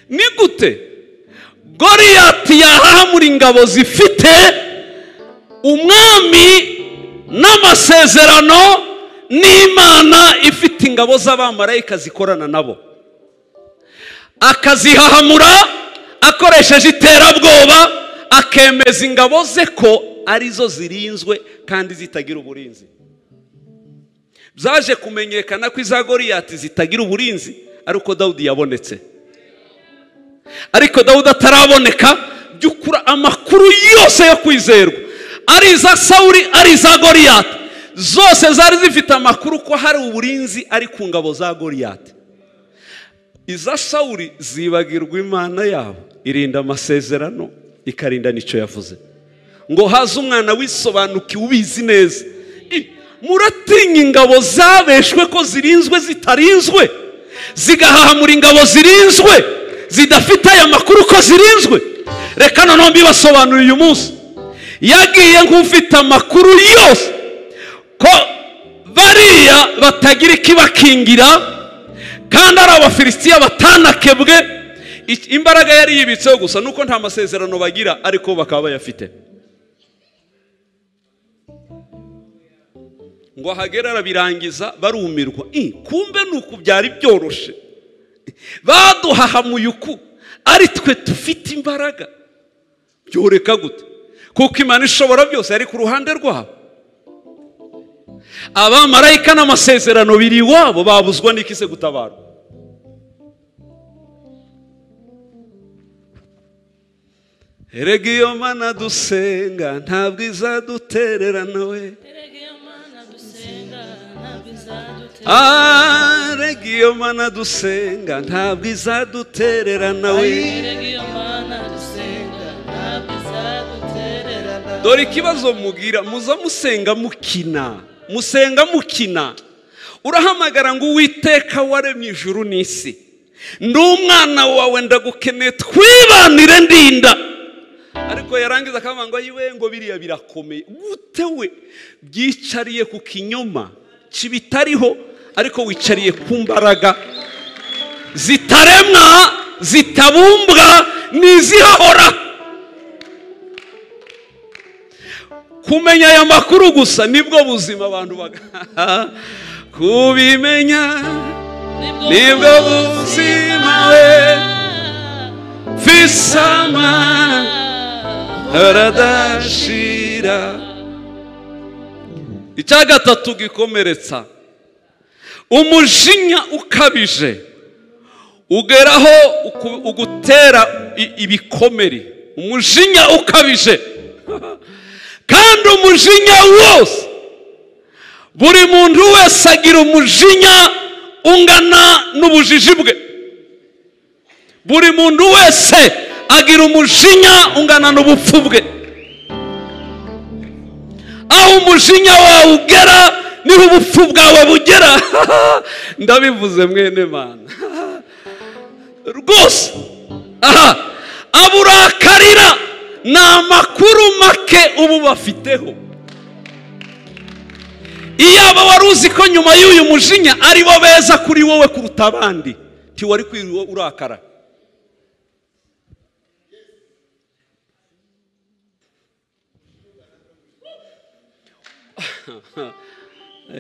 ni gute goriyati yahahamura ingabo zifite umwami n'amasezerano n'imana ifite ingabo z'abamarayika zikorana nabo akazihahamura akoresheje iterabwoba akemeza ingabo ze ko arizo zirinzwe kandi zitagira uburinzi byaje kumenyekana ko iza goriyati zitagira uburinzi ari uko dawudi yabonetse ariko dawudi ataraboneka by'ukura amakuru yose yo kwizerwa ari iza sawuri ari iza goriyati zose zari zifite amakuru ko hari uburinzi ari ku ngabo za goriyati iza sawuri zibagirwa imana yabo irinda amasezerano ikarinda n'icyo yavuze ngo haze umwana wisobanukiwe ubizi neza I, muratinya ingabo zabeshwe ko zirinzwe zitarinzwe zigahahamura ingabo zirinzwe zidafite aya makuru ko zirinzwe reka noneho mbibasobanurire uyu munsi yagiye nk'ufite amakuru yose ko bariya batagira ikibakingira kandi ari abafilisitiya batanakebwe I- imbaraga yari yibitseho gusa nuko nta masezerano bagira ariko bakaba bayafite ngo ahagere arabirangiza barumirwa I, kumbe ni uku byari byoroshye baduhahamuye uku ari twe dufite imbaraga byoreka gute kuko imana ishobora byose yari ku ruhande rwabo abamarayika n'amasezerano biri iwabo babuzwa n'ikise gutabarwa erega iyo mana dusenga ntabwo izadutererana we Erega iyo mana dusenga ntabwo izadutera Ah, rega iyo mana dusenga ntabwo izadutererana we Erega iyo mana dusenga ntabwo izaduterera dore ikibazo mugira muza musenga mukina musenga mukina urahamagara ngo uwiteka waremye ijuru n'isi ndi umwana wawe ndagukeneye twibanire ndinda ariko yarangiza akavuga ngo ayiwe ngo biriya birakomeye gute we byicariye ku kinyoma kibitariho ariko wicariye ku mbaraga zitaremwa zitabumbwa n'izihahora kumenya aya makuru gusa nibwo buzima abantu baga kubimenya nibwo buzima we fisama haradashira icya gatatu gikomeretsa umujinya ukabije ugeraho uku- ugutera i- ibikomere umujinya ukabije kandi umujinya wose buri muntu wese agira umujinya ungana n'ubujiji bwe buri muntu wese agira umujinya ungana n'ubupfu bwe aho umujinya wawe ugera niho ubupfu bwawe bugera ndabivuze mwene mana rwose aha abo urakarira ni amakuru make ubu bafiteho iyaba wari uzi ko nyuma y'uyu mujinya ari bo beza kuri wowe kuruta abandi ntiwari kwiriwe urakara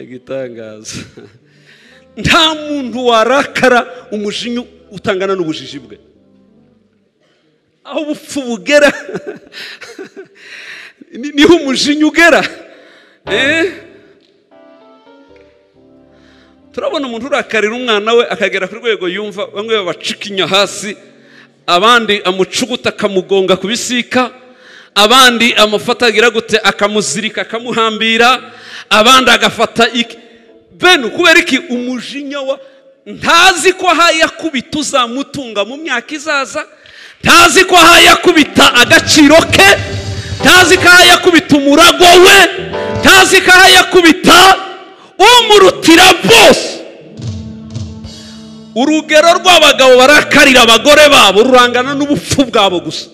igitangaza nta muntu warakara umujinya utangana n'ubujiji bwe aho ubupfu bugera ni- niho umujinya ugera Eh? turabona umuntu urakarira umwana we akagera ku rwego yumva bamwe babacika inya hasi abandi amucuguta akamugonga ku bisika abandi amufata agira gute akamuzirika akamuhambira abandi agafata iki bene kubera iki umujinya wa ntazi ko hayakubita uzamutunga mu myaka izaza ntazi ko hayakubita agaciro ke ntazi ko hayakubita umurago we ntazi ko hayakubita umurutira bose urugero rw'abagabo barakarira abagore babo rurangana n'ubupfu bwabo gusa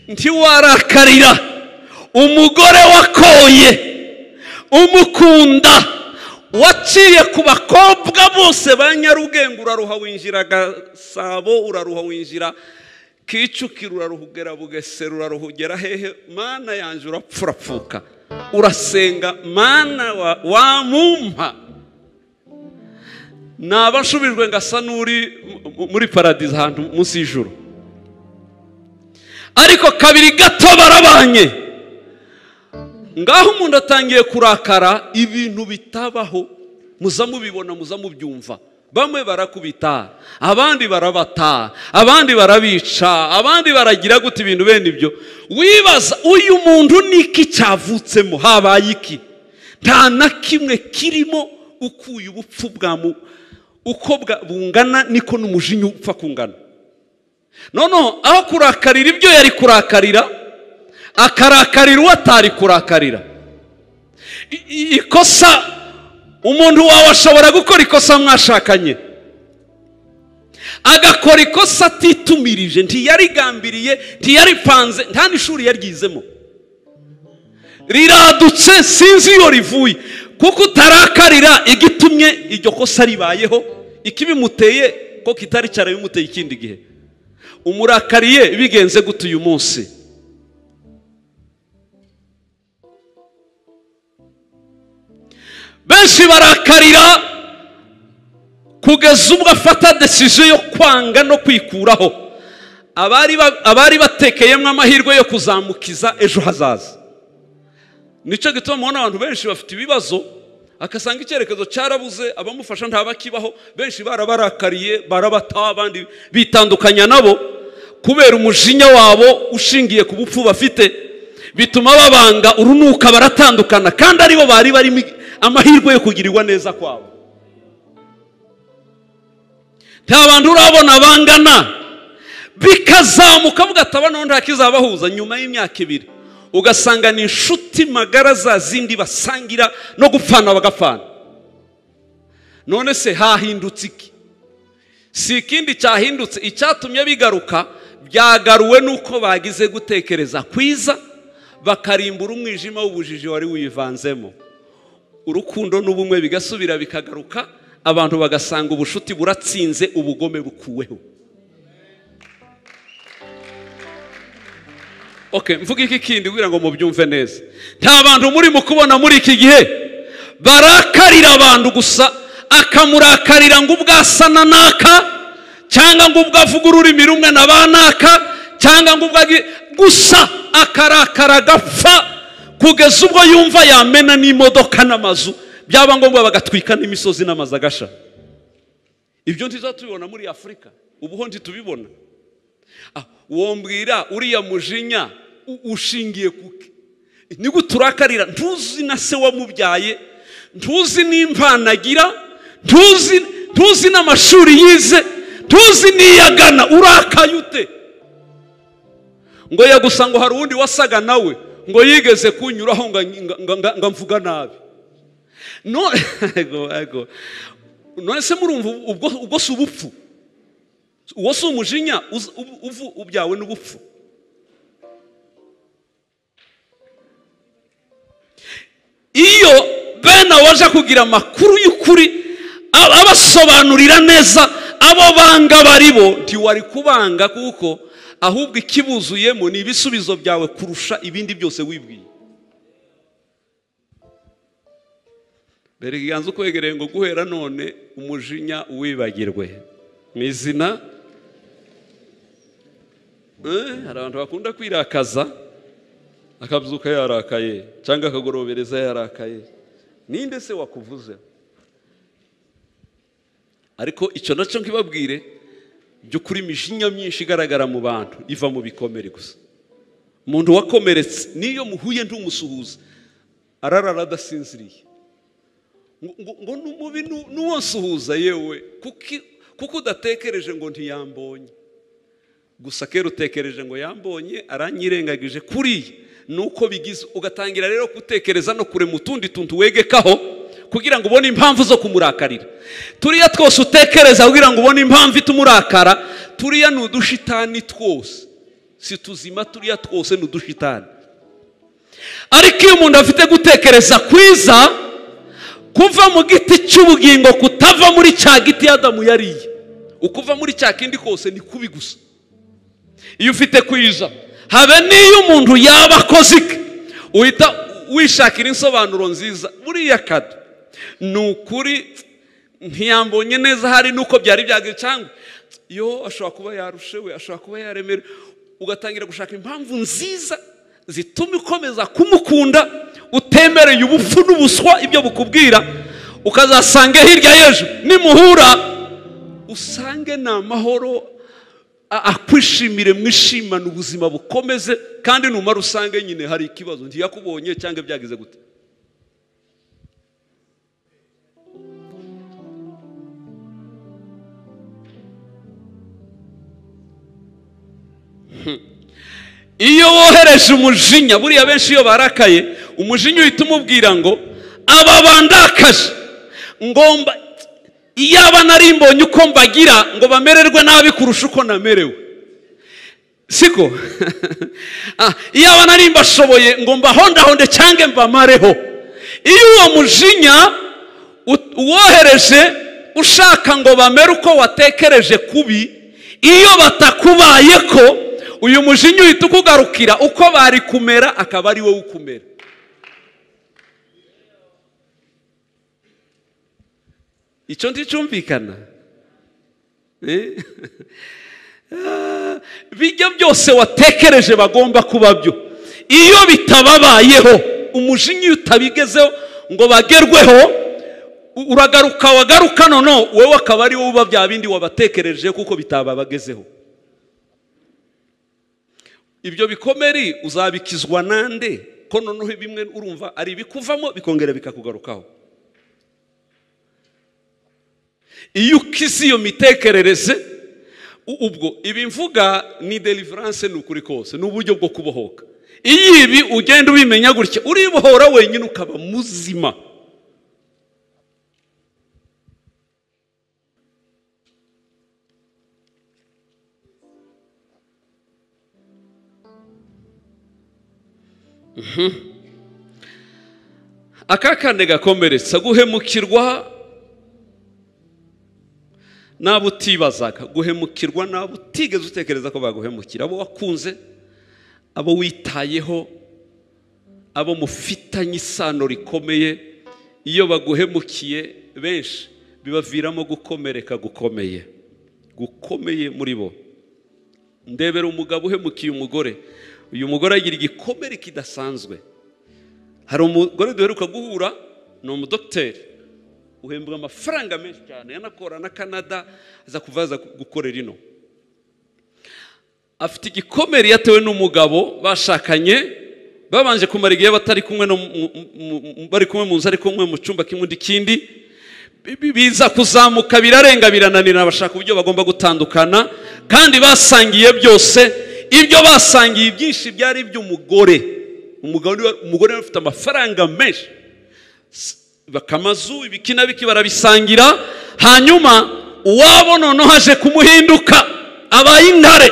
ntiwarakarira umugore wakoye umukunda waciye ku bakobwa bose ba nyarugenge uraruha winjira gasabo uraruha winjira kicukiro uraruha ugera bugesera uraruha ugera hehe mana yanjye urapfa urapfuka urasenga mana wa- wamumpa naba nshubijwe ngasa n'uri mu- mu- muri paradizo ahantu munsi y'ijuru ariko kabiri gato barabanye ngaho umuntu atangiye kurakara ibintu bitabaho muza mubibona muza mubyumva bamwe barakubita abandi barabata abandi barabica abandi baragira gute ibintu bene ibyo wibaza uyu muntu niki cyavutsemo habaye iki nta na kimwe kirimo ukuye ubupfu bwa mu uko bwa- bungana niko n'umujinya upfa kungana noneho aho kurakarira ibyo yari kurakarira akarakarira uwo atari kurakarira I- i- ikosa umuntu wawe ashobora gukora ikosa mwashakanye agakora ikosa atitumirije ntiyarigambiriye ntiyaripanze nta n'ishuri yaryizemo riradutse sinzi iyo rivuye kuko utarakarira igitumye iryo kosa ribayeho ikibimuteye ko kitari cyarabimuteye ikindi gihe umurakariye bigenze gute uyu munsi benshi barakarira kugeza ubwo afata desiziyo yo kwanga no kwikuraho abari ba- abari batekeyemo amahirwe yo kuzamukiza ejo hazaza nicyo gituma mubona abantu benshi bafite ibibazo akasanga icyerekezo cyarabuze abamufasha ntabakibaho benshi barabarakariye barabataho abandi bitandukanya nabo kubera umujinya wabo ushingiye ku bupfu bafite bituma babanga urunuka baratandukana kandi aribo bari barimo amahirwe yo kugirirwa neza kwabo nta bantu urabona bangana bikazamuka mugataba noneho nta kizabahuza nyuma y'imyaka ibiri ugasanga ni inshuti magara za zindi basangira no gupfana bagapfana none se hahindutse iki si ikindi cyahindutse icyatumye bigaruka byagaruwe n'uko bagize gutekereza kwiza bakarimbura umwijima w'ubujiji wari wivanzemo urukundo n'ubumwe bigasubira bikagaruka abantu bagasanga ubushuti buratsinze ubugome bukuweho okay mvuga iki kindi kugira ngo mubyumve neza nta bantu muri mu kubona muri iki gihe barakarira abantu gusa akamurakarira ngo ubwo asa na naka cyangwa ngo ubwo avuga ururimi rumwe na ba naka cyangwa ngo ubwo agi- gusa akarakara agapfa kugeza ubwo yumva yamena n'imodoka n'amazu byaba ngombwa bagatwika n'imisozi n'amazu agasha ibyo ntituzatubibona muri afurika ubuho ntitubibona Ah, wombwira uriya mujinya u- ushingiye kuki nibwo turakarira ntuzi na se wamubyaye ntuzi n'impano agira ntuzi ntuzi n'amashuri yize ntuzi n'iyagana urakaye ute ngo yagusa ngo hari uwundi wasaga nawe ngo yigeze kunyuraho ngo ngo- ngo- ngo- ngo mvuga nabi No- Ego, ego. none se murumva ubwo ubwo si ubupfu uwo si umujinya uz- ubu- uvu- ubyawe n'ubupfu iyo bene abo baje kugira amakuru y'ukuri aba- abasobanurira neza abo banga bari bo ntiwari kubanga kuko ahubwo ikibuzuyemo ni ibisubizo byawe kurusha ibindi byose wibwiye mbere ikiganza ukwegereye ngo guhera none umujinya uwibagirwe mu izina Eh, hari abantu bakunda kwirakaza akabyuka yarakaye cyangwa akagorobereza yarakaye ninde se wakuvuze ariko icyo nacyo nkibabwire by'ukuri imijinya myinshi igaragara mu bantu iva mu bikomere gusa umuntu wakomeretse n'iyo muhuye ntumusuhuze ararara adasinziriye ngo- ngo ngo ni umubi nu- n'uwansuhuza yewe kuki- kuko udatekereje ngo ntiyambonye gusa kera utekereje ngo yambonye aranyirengagije kuriya ni uko bigize ugatangira rero gutekereza no kurema utundi tuntu wegekaho kugira ngo ubone impamvu zo kumurakarira turiya twose utekereza kugira ngo ubone impamvu itumurakara turiya ni udushitani twose si tuzima turiya twose ni udushitani ariko iyo umuntu afite gutekereza kwiza kuva mu giti cy'ubugingo kutava muri cya giti adamu yariye ukuva muri cya kindi kose ni kubi gusa iyo ufite kwiza habe n'iyo umuntu yaba akoze iki uhita wishakira insobanuro nziza buriya kado ni ukuri ntiyambonye neza hari nuko byari byagiye cyangwa yo ashobora kuba yarushewe ashobora kuba yaremerewe ugatangira gushaka impamvu nziza zituma ukomeza kumukunda utemereye ubupfu n'ubuswa ibyo bukubwira ukazasanga hirya y'ejo nimuhura usange ni amahoro a- akwishimire mwishimane ubuzima bukomeze kandi numara usange nyine hari ikibazo ntiyakubonye cyangwa byagize gute iyo wohereje umujinya buriya benshi iyo barakaye umujinya uhita umubwira ngo aba bandakaje ngomba iyaba nari mbonye uko mbagira ngo bamererwe nabi kurusha uko namerewe siko Ah, iyaba nari mbashoboye ngo mbahondahonde cyangwa mbamareho iyo uwo mujinya ut- uwohereje ushaka ngo bamere uko watekereje kubi iyo batakubaye ko uyu mujinya uhita ukugarukira uko bari kumera akaba ari wowe ukumera icyo nticyumvikana Eh? Ah, bijya byose watekereje bagomba kuba byo iyo bitababayeho umujinya iyo utabigezeho ngo bagerweho u- uragaruka wagaruka noneho wowe akaba ari wowe uba bya bindi wabatekereje kuko bitababagezeho ibyo bikomeri uzabikizwa nande ko noneho bimwe urumva ari ibikuvamo bikongera bikakugarukaho iyo ukize iyo mitekerereze u- ubwo ibi mvuga ni deliverance ni ukuri kose ni uburyo bwo kubohoka iyo ibi ugenda ubimenya gutya uribohora wenyine ukaba muzima Mhm. aka kane gakomeretsa guhemukirwa n'abo utibazaga guhemukirwa n'abo utigeze utekereza ko baguhemukira abo wakunze abo witayeho abo mufitanye isano rikomeye iyo baguhemukiye benshi bibaviramo gukomereka gukomeye gukomeye muri bo ndebera umugabo uhemukiye umugore uyu mugore agira igikomere kidasanzwe hari umugore duheruka guhura ni umudogiteri uhembwa amafaranga menshi cyane yanakora na canada aza kuva aza gukorera ino afite igikomere yatewe n'umugabo bashakanye babanje kumara igihe batari kumwe no mu- mu- mu- bari kumwe mu nzu ariko kumwe mu cyumba kimwe undi kindi Bi- bi- biza kuzamuka birarenga birananira bashaka uburyo bagomba gutandukana kandi basangiye byose ibyo basangiye ibyinshi byari iby'umugore umugabo ni we- umugore yari afite amafaranga menshi bakamazu ibiki na biki barabisangira hanyuma uwabo noneho haje kumuhinduka abaye intare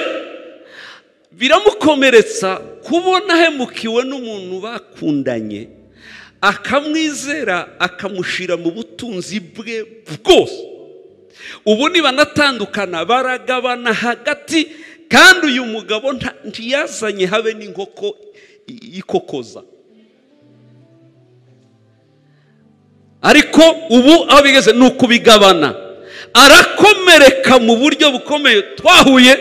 biramukomeretsa kubona ahemukiwe n'umuntu bakundanye akamwizera akamushyira mu butunzi bwe bwose ubu banatandukana baragabana hagati kandi uyu mugabo nta- ntiyazanye habe n'inkoko i- ikokoza ariko ubu aho bigeze ni ukubigabana arakomereka mu buryo bukomeye twahuye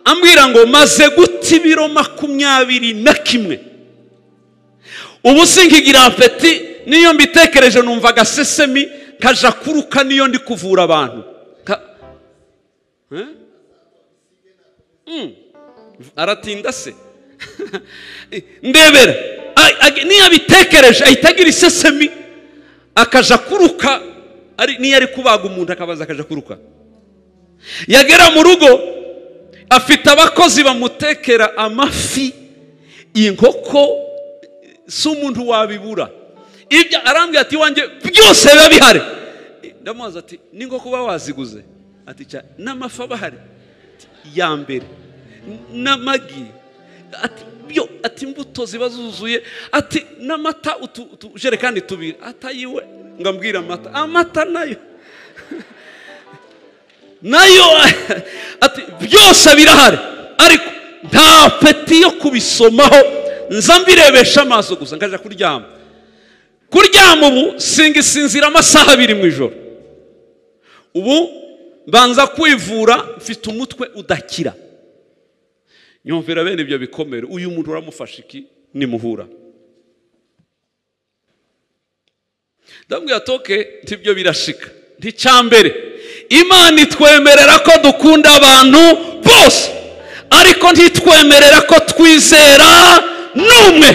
ambwira ngo maze guta ibiro makumyabiri na kimwe ubu sinkigira apeti niyo mbitekereje numva agasesemi kaja kuruka niyo ndi kuvura abantu Ka- Eh? Mm. aratinda se ndebera A- a- niyo abitekereje ahita agira isesemi akaja kuruka ari niyo ari kubaga umuntu akabaza akaja kuruka yagera mu rugo afite abakozi bamutekera amafi inkoko si umuntu wabibura ibyo arambwira ati iwanjye byose biba bihari ndamubaza ati n'inkoko uba waziguze ati cya n'amafi aba ahari Ati, ya mbere N- n'amagi ati byo ati imbuto ziba zuzuye ati n'amata utu- utujerekani tubiri atayiwe ngo ambwire amata amata nayo nayo ati byose birahari ariko nta peti yo kubisomaho nza mbirebesha amaso gusa nkajya kuryama kuryama ubu singisinzira amasaha abiri mu ijoro ubu mbanza kwivura mfite umutwe udakira nyumvira bene ibyo bikomere uyu muntu uramufasha iki nimuhura ndabwira toke ntibyo birashika nticyambere imana itwemerera ko dukunda abantu bose ariko ntitwemerera ko twizera n'umwe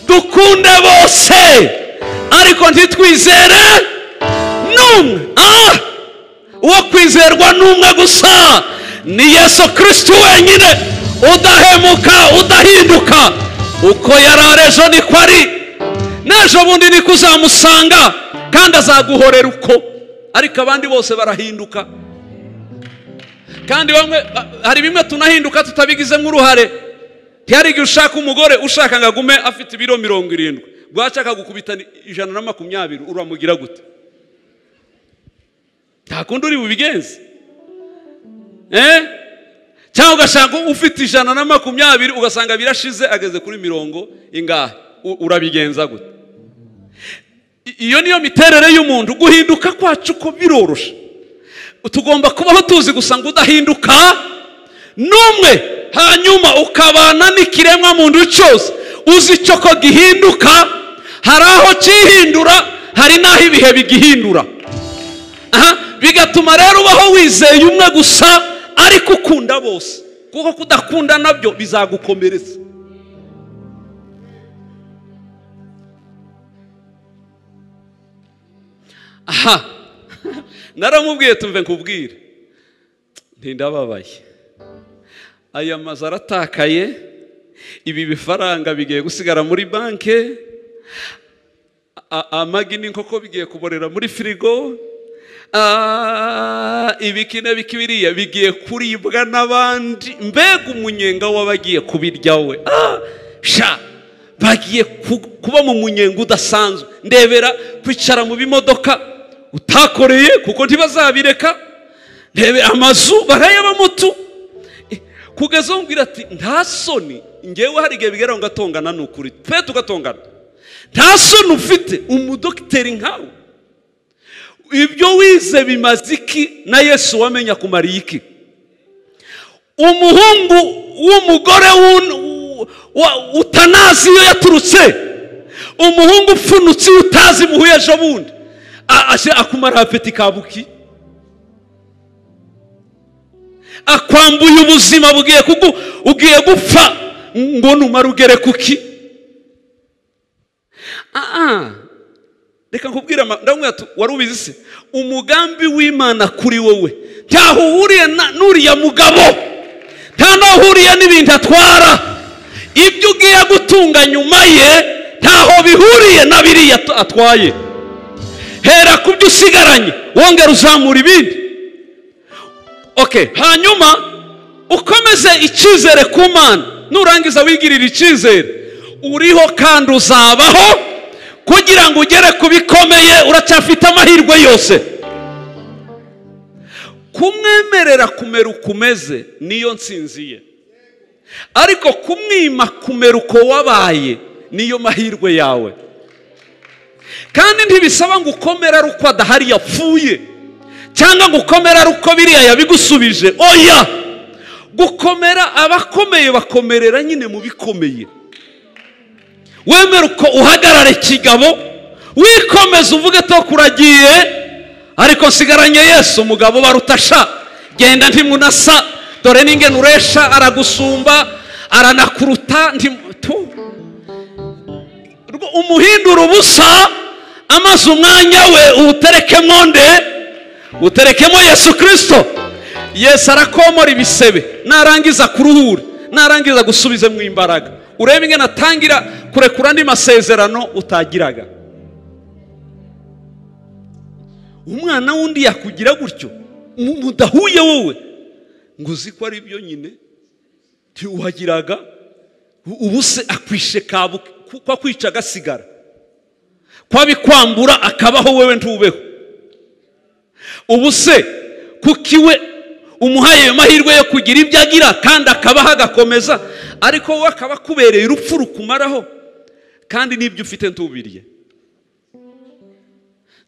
dukunde bose ariko ntitwizere n'umwe ah uwo kwizerwa n'umwe gusa ni yesu kirisiti wenyine udahemuka udahinduka uko yari ari ejo niko ari n'ejo bundi niko uzamusanga kandi azaguhorera uko ariko abandi bose barahinduka kandi bamwe ba- hari bimwe tunahinduka tutabigizemo uruhare ntihari igihe ushaka umugore ushaka ngo agume afite ibiro mirongo irindwi bwashaka gukubita ni- ijana na makumyabiri uramugira gute nta kundi uri bubigenze eh? cyangwa ugashaka ufite ijana na makumyabiri ugasanga birashize ageze kuri mirongo ingahe U- urabigenza gute I- iyo niyo miterere y'umuntu guhinduka kwacu ko birorosha tugomba kubaho tuzi gusa ngo udahinduka n'umwe hanyuma ukabana n'ikiremwa muntu cyose uzi icyo ko gihinduka hari aho cyihindura hari n'aho ibihe bigihindura aha bigatuma rero ubaho wizeye umwe gusa ariko ukunda bose kuko kudakunda nabyo bizagukomeretsa aha naramubwiye tumve nkubwire ntindababaye aya mazu aratakaye ibi bifaranga bigiye gusigara muri banki a- amagi n'inkoko bigiye kuborera muri firigo Ah, ibikina bikibiriya bigiye kuribwa n'abandi mbega umunyenga w'abagiye kubirya we Ah, sha bagiye ku- kuba mu munyenga udasanzwe ndebera kwicara mu bimodoka utakoreye kuko ntibazabireka ndebe amazu barayabamo tu Eh, kugeza umbwira ati nta soni ngewe hari igihe bigeraho ngatongana ni ukuri twe tugatongana nta soni ufite umudogiteri nkawe ibyo wize bimaze iki na yesu wamenya kumariye iki umuhungu w'umugore w'un- wa- utanazi iyo yaturutse umuhungu upfunutse iyo utazi muhuye ejo bundi A- aje akumaraho apeti kabuki akwambuye ubuzima bugiye kugu ugiye gupfa ngo numara ugere kuki Ah, ah. reka nkubwire ama- ndamubwira tu wari ubizi se umugambi w'imana kuri wowe ntaho uhuriye na- n'uriya mugabo nta n'aho uhuriye n'ibintu atwara ibyo ugiye gutunga nyuma ye ntaho bihuriye na biriya at- atwaye hera ku byo usigaranye wongera uzamura ibindi okay hanyuma ukomeze icyizere ku mana nurangiza wigirira icyizere uriho kandi uzabaho kugira ngo ugere ku bikomeye uracyafite amahirwe yose kumwemerera kumera uko umeze niyo nsinzi ye ariko kumwima kumera uko wabaye niyo mahirwe yawe kandi ntibisaba ngo ukomere ari uko adahari yapfuye cyangwa ngo ukomere ari uko biriya yabigusubije oya gukomera abakomeye bakomerera nyine mu bikomeye wemere uko uhagarare kigabo wikomeze uvuge to kuragiye ariko nsigaranye yesu umugabo barutasha genda ntimunasa dore n'ingene uresha aragusumba aranakuruta ntimu- tu Rwo- umuhindura ubusa amaze umwanya we uwuterekemo nde uterekemo yesu kirisito yesu arakomora ibisebe narangiza kuruhure narangiza gusubizemo imbaraga urebe ingene atangira kurekura andi masezerano utagiraga umwana wundi yakugira gutyo mu- mudahuye wowe ngo uzi ko ari byo nyine ntiwagiraga ubu se akwishe kabu ko akwica agasigara ko abikwambura akabaho wewe ntubeho ubu se kuki we umuhaye ayo mahirwe yo kugira ibyo agira kandi akabaho agakomeza ariko wowe akaba akubereye urupfu rukumaraho kandi n'ibyo ufite ntubiriye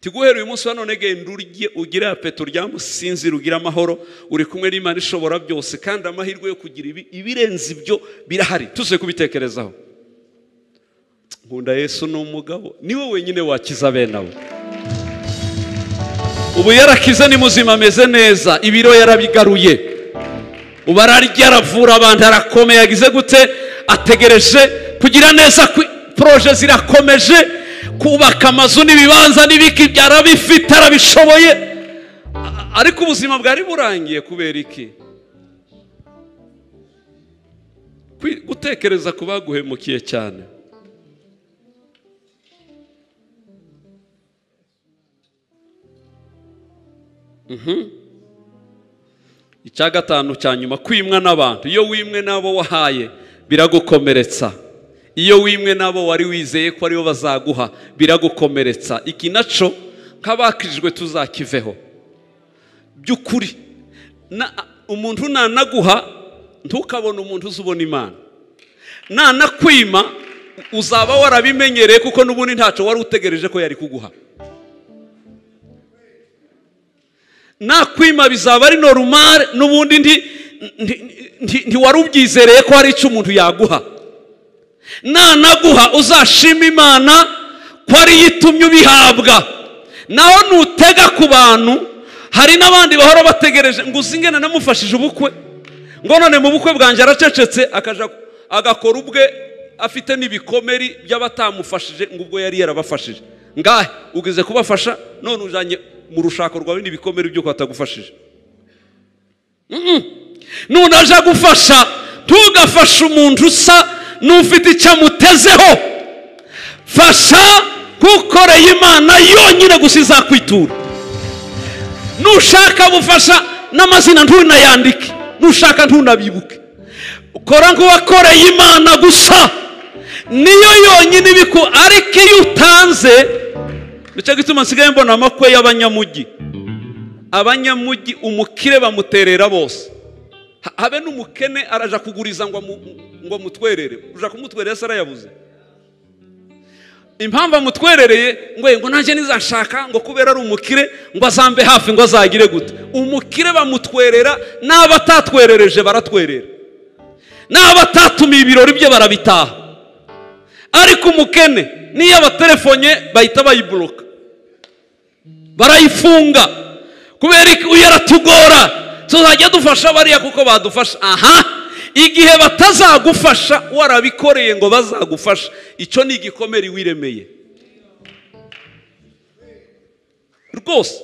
tiguhera uyu munsi wa none genda urye ugire apeto uryamusinzira ugire amahoro uri kumwe n'imana ishobora byose kandi amahirwe yo kugira ibi ibirenze ibyo birahari tuze kubitekerezaho nkunda yesu ni umugabo niwe wenyine wakiza bene abo ubu yarakize ni muzima ameze neza ibiro yarabigaruye ubu ararya aravura abantu arakomeye yagize gute ategereje kugira neza kwi- poroje zirakomeje kubaka amazu n'ibibanza n'ibiki arabifite arabishoboye A- ariko ubuzima bwari burangiye kubera iki Kwi- gutekereza ku baguhemukiye cyane icya gatanu cya nyuma kwimwa n'abantu iyo wimwe n'abo wahaye biragukomeretsa iyo wimwe n'abo wari wizeye ko aribo bazaguha biragukomeretsa iki nacyo nk'abakirijwe tuzakiveho by'ukuri na- umuntu nanaguha ntukabone umuntu uzi ubona imana nanakwima uzaba warabimenyereye kuko n'ubundi ntacyo wari utegereje ko yari kuguha nakwima bizaba ari normal n'ubundi nti- nti- nti- ntiwari ubyizereye ko hari icyo umuntu yaguha nanaguha uzashima imana ko ariyo itumye ubihabwa naho nutega ku bantu hari n'abandi bahora bategereje ngo uzi ingana namufashije ubukwe ngo none mu bukwe bwanjye aracecetse akaja agakora ubwe afite n'ibikomeri by'abatamufashije ngo ubwo yari yarabafashije ngahe ugize kubafasha none ujanye mu rushako rwawe n'ibikomeri by'uko atagufashije none aje gufasha ntugafashe umuntu usa n'ufite icyo amutezeho fasha nk'ukoreye imana yonyine gusa izakwitura nushaka bufasha n'amazina ntunayandike nushaka ntunabibuke kora nk'uwakoreye imana gusa niyo yonyine ibiku ariko iyo utanze nicyo gituma nsigaye mbona amakwe y'abanyamujyi abanyamujyi umukire bamuterera bose Ha- habe n'umukene araja kuguriza ngo amu- ngo amutwerere uja kumutwerera se arayabuze impamvu amutwerereye ngo yego nanjye nizashaka ngo kubera ari umukire ngo azambe hafi ngo azagire gute umukire bamutwerera n'abo atatwerereje baratwerera n'abo atatumiye ibirori bye barabitaha ariko umukene niyo abatelefonye bahita bayiburoka barayifunga kubera iki uyu aratugora tuzajya dufasha bariya kuko badufasha aha igihe batazagufasha warabikoreye ngo bazagufasha icyo ni igikomere wiremeye rwose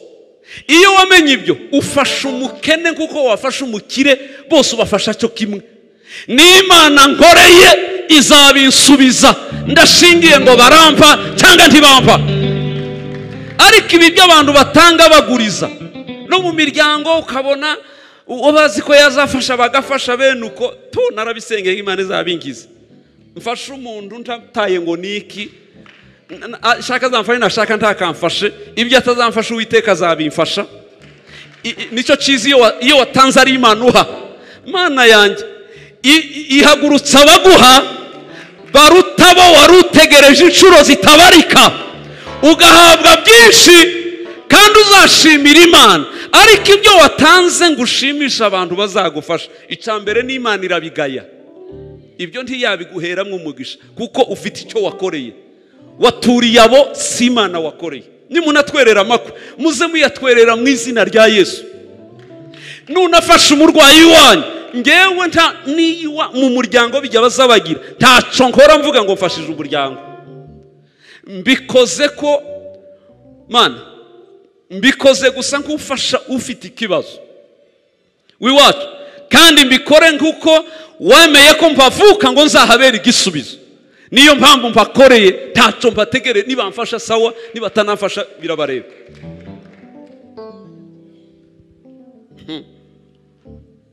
iyo wamenye ibyo ufasha umukene kuko wafasha umukire bose ubafasha cyo kimwe n'imana nkoreye izabinsubiza ndashingiye ngo barampa cyangwa ntibampa ariko ibi by'abantu batanga baguriza no mu miryango ukabona uwo bazi ko yazafasha bagafasha bene uko tu narabisengeye ngo imana izabingize mfashe umuntu ntataye ngo ni iki N- n- ashaka azamfashe nashaka ntakamfashe ibyo atazamfasha uwiteka azabimfasha I- i- nicyo cyiza iyo wa- iyo watanze ari imana uha imana yanjye i- i- ihagurutsa abaguha baruta bo wari utegereje inshuro zitabarika ugahabwa byinshi kandi uzashimira imana ariko ibyo watanze ngo ushimishe abantu bazagufasha icya mbere ni imana irabigaya ibyo ntiyabiguheramo umugisha kuko ufite icyo wakoreye waturiye abo si imana wakoreye nimunatwerera amakwe muze muyatwerera mu izina rya yesu nunafashe umurwayi wanyu ngewe nta niwa mu muryango bijya bazabagira ntacyo nkora mvuga ngo mfashije umuryango mbikoze ko mana mbikoze gusa nk'ufasha ufite ikibazo w'iwacu kandi mbikore nk'uko wemeye ko mpavuka ngo nzahabera igisubizo niyo mpamvu mpakoreye ntacyo mpategereye nibamfasha sawa nibatanamfasha birabareba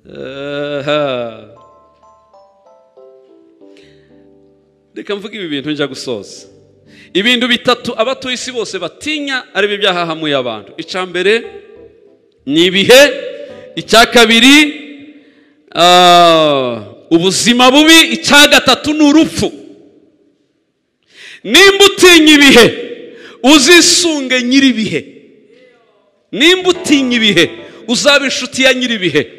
Aha. reka mvuge ibi bintu njya gusoza ibintu bitatu abatuye isi bose batinya ari byo byahahamuye abantu icya mbere ni ibihe icya kabiri ah, ubuzima bubi icya gatatu ni urupfu nimba utinya ibihe uzisunge nyir'ibihe nimba utinya ibihe uzaba inshuti ya nyir'ibihe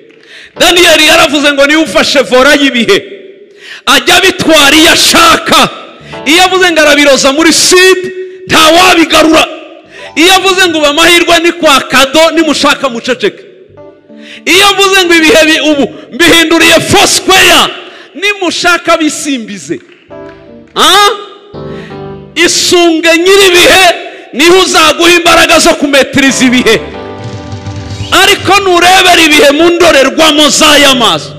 daniyeli yaravuze ngo niwe ufashe vora y'ibihe ajya abitwara iyo ashaka iyo avuze ngo arabiroza muri sida ntawabigarura iyo avuze ngo ubu amahirwe ni kwa kado nimushaka muceceke iyo mvuze ngo ibihe bi- ubu mbihinduriye fosikweya nimushaka bisimbize Ah? isunge nyir'ibihe niho uzaguha imbaraga zo kumetiriza ibihe ariko nurebera ibihe mu ndorerwamo z'aya maso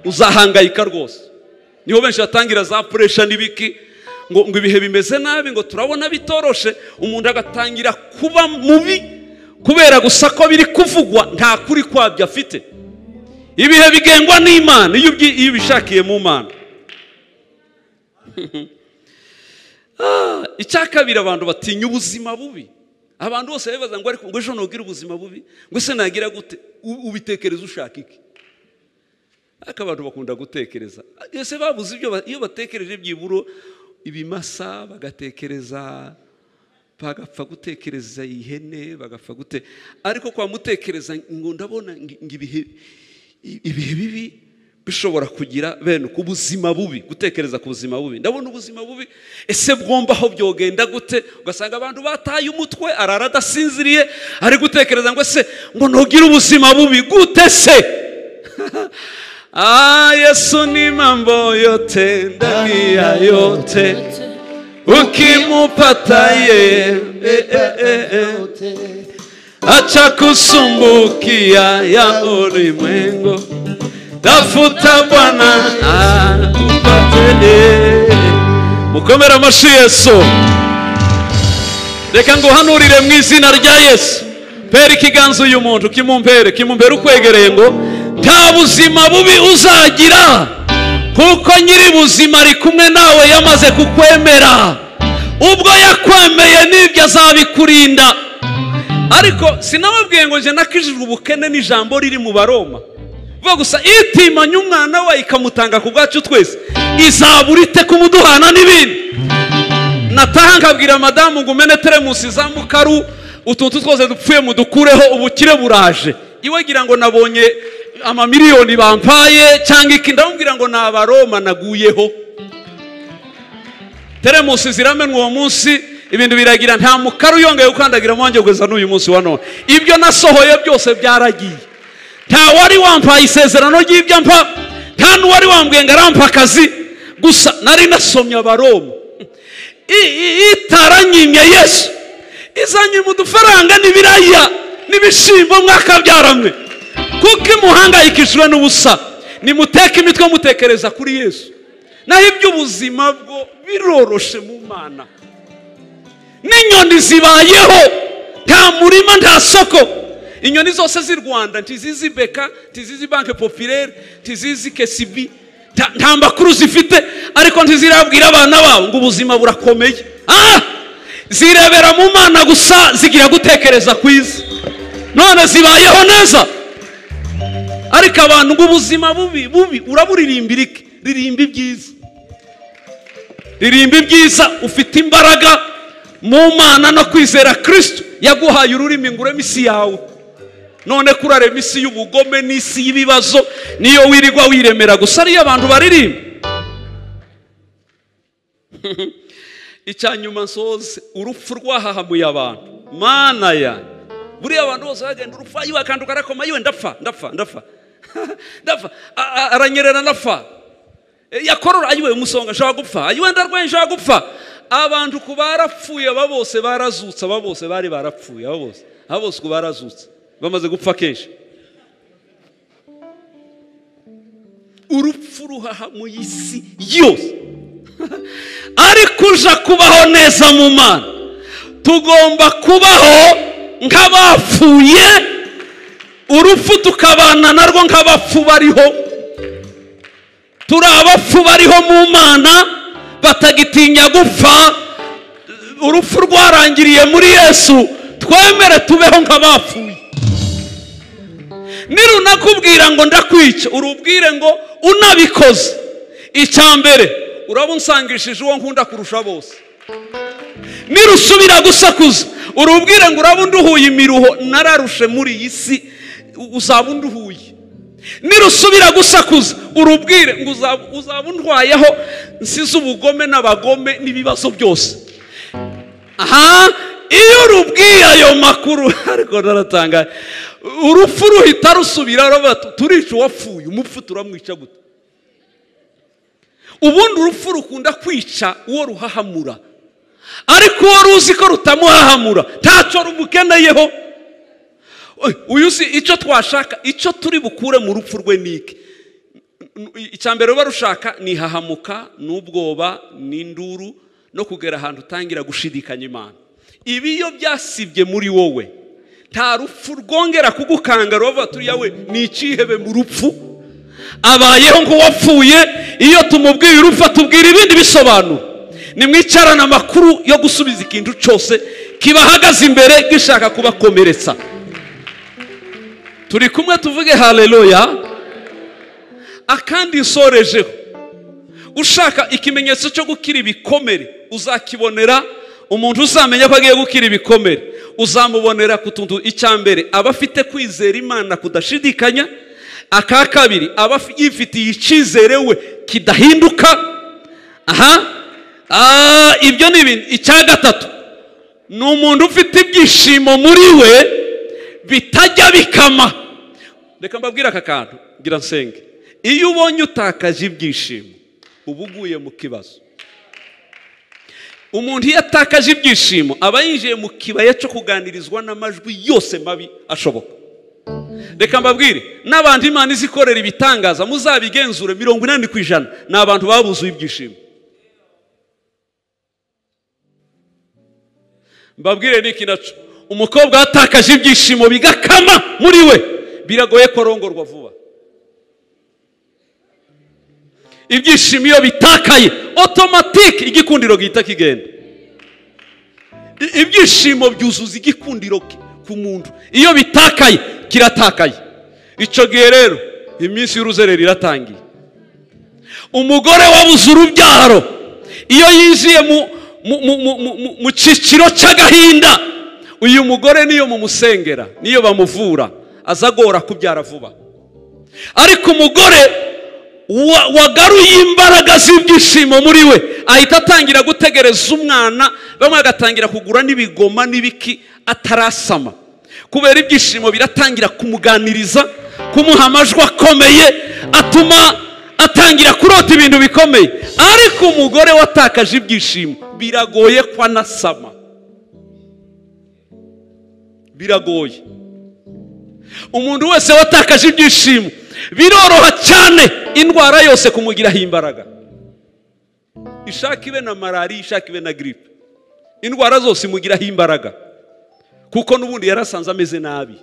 uzahangayika rwose niho benshi batangira za puresha n'ibiki ngo ngo ibihe bimeze nabi ngo turabona bitoroshe umuntu agatangira kuba mubi kubera gusa ko biri kuvugwa nta kuri kwabyo afite ibihe bigengwa n'imana iyo ubyi- iyo ubishakiye mu mana Ah, icya kabiri abantu batinya ubuzima bubi abantu bose bibaza ngo ariko ngo ejo ntugire ubuzima bubi ngo ese nagira gute U- ubitekereza ushaka iki ariko abantu bakunda gutekereza ese babuze ibyo ba- iyo batekereje byiburo ibimasa bagatekereza bagapfa gutekereza ihene bagapfa gute ariko kwa mutekereza ngo ndabona ngi- ngo ibihe i- ibihe bibi bishobora kugira bene ku buzima bubi gutekereza ku buzima bubi ndabona ubuzima bubi ese bwomba aho byogenda gute ugasanga abantu bataye umutwe arara adasinziriye ari gutekereza ngo ese ngo ntugire ubuzima bubi gute se Ah, Yesu ni mambo yote ndani ya yote ukimupata yeye eh, eh, eh, eh. acha kusumbukia ya ulimwengu tafuta bwana akupate yeye. mukomere amashi yesu reka nguhanurire mu izina rya yesu pera ikiganza uyu muntu kimumpere kimumpere ukwegereye ngo nta buzima bubi uzagira kuko nyiri buzima ari kumwe nawe yamaze kukwemera ubwo yakwemeye n'ibyo azabikurinda ariko sinababwiye ngo njye nakijijwe ubukene n'ijambo riri mu baroma vuba gusa itimanye umwana we ikamutanga ku bwacu twese izabura ite kumuduhana n'ibindi nataha nkabwira madamu ngo umene teremusi za mukaru utuntu twose dupfuye mudukureho ubukire buraje iwe gira ngo nabonye amamiliyoni bampaye cyangwa iki ndamubwira ngo ni abaroma naguyeho teremusi ziramenwa uwo munsi ibintu biragira nta mukaru yongeye gukandagira umwanya kugeza n'uyu munsi wa none ibyo nasohoye byose byaragiye nta wari wampaye isezerano ry'ibyo mpa nta n'uwari wambwiye ngo arampa akazi gusa nari nasomye abaroma I- i- itaranyimye yesu izanyima udufaranga n'ibiraya n'ibishimbo mwakabyaramwe kuko imuhangayikishijwe n'ubusa nimuteke imitwe mutekereza kuri yesu naho iby'ubuzima bwo biroroshe mu mana n'inyoni zibayeho nta murima nta soko inyoni zose z'i rwanda ntizizi beka ntizizi banke popirere ntizizi kesibi nta- nta makuru zifite ariko ntizirabwira abana babo ngo ubuzima burakomeye Ah! zirebera mu mana gusa zigira gutekereza kwiza none zibayeho neza ariko abantu ngo ubuzima bubi bubi uraburirimbira iki ririmba ibyiza ririmba ibyiza ufite imbaraga mu mana no kwizera kirisito yaguhaye ururimi ngo ureme isi yawe none kurarema isi y'ubugome n'isi y'ibibazo niyo wirirwa wiremera gusa ariyo abantu baririmba icya nyuma nsoze urupfu rwahahamuye abantu mana ya buriya abantu bose bagenda urupfu ayiwe akanduka arakoma yiwe ndapfa ndapha ndapfa ndapfa A- a- aranyerera ndapfa E, yakorora ayiwe umusonga nshobora gupfa ayiwe ndarwaye nshobora gupfa abantu ku barapfuye aba bose barazutse aba bose bari barapfuye aba bose aba bose ku barazutse bamaze gupfa kenshi urupfu ruhahamuye isi yose ariko uja kubaho neza mu mana tugomba kubaho nk'abapfuye urupfu tukabana narwo nk'abapfu bariho turi abapfu bariho mu mana batagitinya gupfa urupfu rwarangiriye muri yesu twemere tubeho nk'abapfuye nirunakubwira ngo ndakwica urubwire ngo unabikoze icya mbere uraba unsangishije uwo nkunda kurusha bose nirusubira gusakuza urubwire ngo uraba unduhuye imiruho nararushe muri iyi si uzaba unduhuye nirusubira gusakuza urubwire ngo uzaba uzaba undwayeho nsize ubugome n'abagome n'ibibazo byose aha iyo urubwiye ayo makuru ariko naratangaye urupfu ruhita rusubira ruba tu- turica uwapfuye umupfu turamwica gute ubundi urupfu rukunda kwica uwo ruhahamura ariko uwo ruzi ko rutamuhahamura ntacyo rumukeneyeho Oy, uyu si icyo twashaka icyo turi bukure mu rupfu rwe ni iki icya mbere ruba rushaka ni ihahamuka n'ubwoba n'induru no kugera ahantu utangira gushidikanya imana ibi iyo byasibye muri wowe nta rupfu rwongera kugukanga rubavuga turiya we ni icyihebe mu rupfu abayeho ngo wapfuye iyo tumubwiye urupfu atubwira ibindi bisobanuro nimwicarane amakuru yo gusubiza ikintu cyose kibahagaze imbere gishaka kubakomeretsa turi kumwe tuvuge haleluya akandi isorejeho ushaka ikimenyetso cyo gukira ibikomere uzakibonera umuntu uzamenya ko agiye gukira ibikomere uzamubonera ku tuntu icya mbere aba afite kwizera imana kudashidikanya aka kabiri aba afi- yifitiye icyizere we kidahinduka aha Ah, ibyo ni ibintu icya gatatu ni umuntu ufite ibyishimo muri we bitajya bikama reka mbabwire aka kantu ngira nsenge iyo ubonye utakaje ibyishimo uba uguye mu kibazo umuntu iyo atakaje ibyishimo aba yinjiye mu kibaya cyo kuganirizwa n'amajwi yose mabi ashoboka reka mbabwire n'abantu imana izikorera ibitangaza muzabigenzure mirongo inani ku ijana ni abantu babuzuye ibyishimo mbabwire niki naco umukobwa watakaje ibyishimo bigakama muri we biragoye ko arongorwa vuba ibyishimo iyo bitakaye otomatike igikundiro gihita kigenda I- ibyishimo byuzuza igikundiro ke- ku muntu iyo bitakaye kiratakaye icyo gihe rero iminsi y'uruzerera iratangiye umugore wabuze urubyaro iyo yinjiye mu mu- mu- mu- mu- mu- mu cyiciro cy'agahinda uyu mugore niyo mumusengera niyo bamuvura azagora kubyara vuba ariko umugore wa- wagaruye imbaraga z'ibyishimo muri we ahita atangira gutegereza umwana bamwe agatangira kugura n'ibigoma n'ibiki atarasama kubera ibyishimo biratangira kumuganiriza kumuha amajwi akomeye atuma atangira kurota ibintu bikomeye ariko umugore watakaje ibyishimo biragoye ko anasama biragoye umuntu wese watakaje ibyishimo biroroha cyane indwara yose kumugiraho imbaraga ishaka ibe na malariya ishaka ibe na giripe indwara zose imugiraho imbaraga kuko n'ubundi yari asanze ameze nabi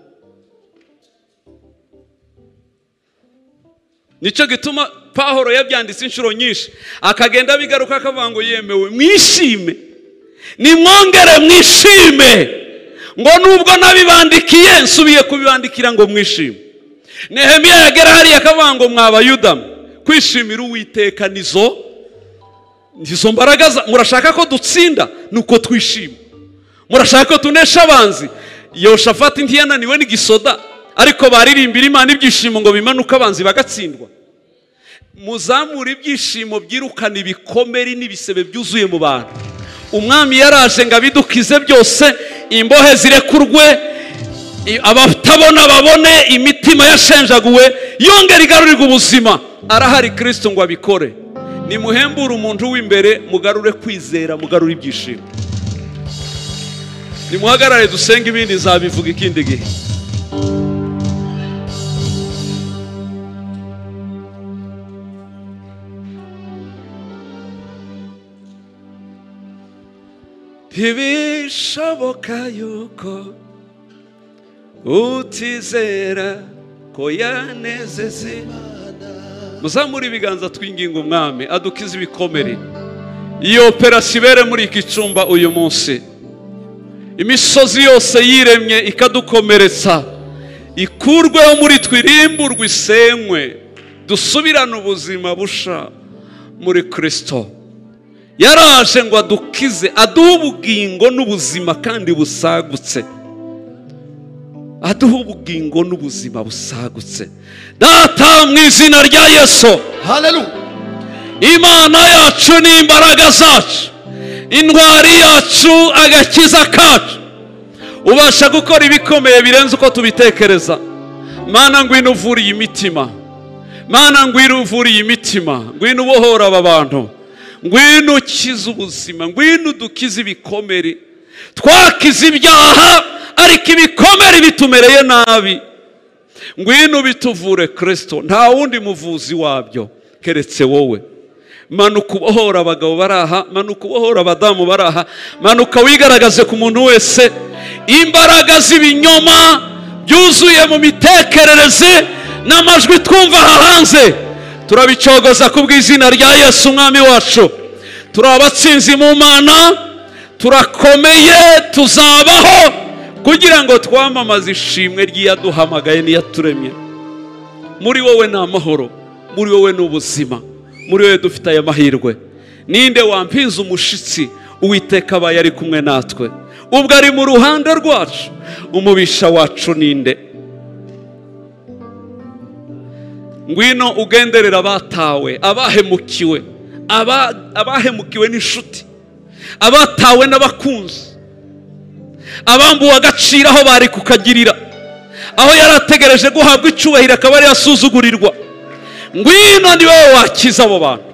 nicyo gituma pahoro yabyanditse inshuro nyinshi akagenda abigaruka akavuga ngo yemewe mwishime nimwongere mwishime ngo nubwo nabibandikiye nsubiye kubibandikira ngo mwishime nehemiya yagera hariya akavuga ngo mwabayuda kwishimira uwiteka nizo izo mbaraga za- murashaka ko dutsinda nuko twishima murashaka ko tunesha abanzi yoshafati ntiyananiwe n'igisoda ariko baririmbira imana ibyishimo ngo bimanuke abanzi bagatsindwa muzamure ibyishimo byirukana ibikomere n'ibisebe byuzuye mu bantu umwami yaraje ngo abidukize byose imbohe zirekurwe i- abatabona babone imitima yashenjaguwe yongera igarurirwe ubuzima arahari kirisito ngo abikore nimuhembure umuntu w'imbere mugarure kwizera mugarure ibyishimo nimuhagarare dusenge ibindi nzabivuga ikindi gihe ntibishoboka yuko utizera ko yanezeze muzamure ibiganza twinginga umwami adukize ibikomere iyo operasiyo ibere muri iki cyumba uyu munsi imisozi yose yiremye ikadukomeretsa ikurweho muri twe irimburwe isenywe dusubirane ubuzima busha muri kirisito yaraje ngo adukize aduhe ubugingo n'ubuzima kandi busagutse aduhe ubugingo n'ubuzima busagutse data mu izina rya yesu Hallelujah. imana yacu ni imbaraga zacu indwari yacu agakiza kacu ubasha gukora ibikomeye birenze uko tubitekereza mana ngwino uvura iyi mitima mana ngwino uvura iyi mitima ngwino ubohora aba bantu ngwino ukize ubuzima ngwino udukize ibikomere twakize ibyaha ariko ibikomere bitumereye nabi ngwino bituvure kirisito nta wundi muvuzi wabyo keretse wowe manuka ubohora abagabo bari aha manuka ubohora abadamu bari aha manuka wigaragaze ku muntu wese imbaraga z'ibinyoma byuzuye mu mitekerereze n'amajwi twumva aha hanze turabicogoza ku bw'izina rya yesu umwami wacu turi abatsinzi mu mana turakomeye tuzabaho kugira ngo twamamaze ishimwe ry'iyaduhamagaye n'iyaturemye muri wowe ni amahoro muri wowe ni ubuzima muri wowe dufite aya mahirwe ninde wampinze umushitsi uwiteka abaye ari kumwe natwe ubwo ari mu ruhande rwacu umubisha wacu ninde ngwino ugenderera abatawe abahemukiwe aba- abahemukiwe n'inshuti abatawe n'abakunzi abambuwe agaciro aho bari kukagirira aho yari ategereje guhabwa icyubahiro akaba ari yasuzugurirwa ngwino ni wowe wakiza abo bantu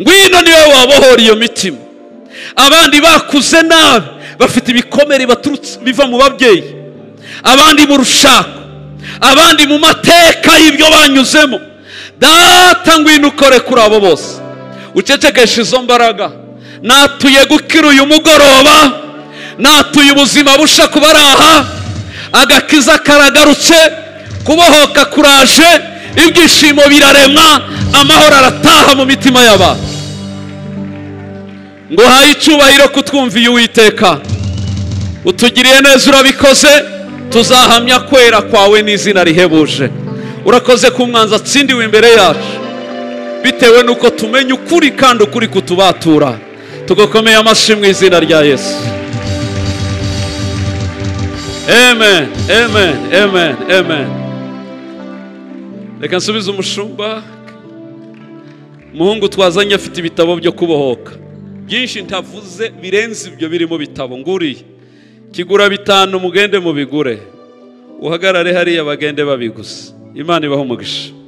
ngwino ni wowe wabohora iyo mitima abandi bakuze nabi bafite ibikomere baturutse biva mu babyeyi abandi mu rushako abandi mu mateka y'ibyo banyuzemo data ngwino ukore kuri abo bose ucecekeshe izo mbaraga natuye gukira uyu mugoroba natuye ubuzima busha kuba ari aha agakiza karagarutse kubohoka kuraje ibyishimo biraremwa amahoro arataha mu mitima y'abantu ngo uhaye icyubahiro kutwumviye uwiteka utugiriye neza urabikoze tuzahamya kwera kwawe n'izina rihebuje urakoze ku mwanza atsindiwe imbere yacu bitewe n'uko tumenya ukuri kandi ukuri kutubatura tugakomeye amashyi mu izina rya yesu amen amen amen amen reka nsubize umushumba umuhungu twazanye afite ibitabo byo kubohoka byinshi ntavuze birenze ibyo biri mu bitabo nguriye kigura bitanu mugende mubigure uhagarare hariya bagende babigusa imana ibaha umugisha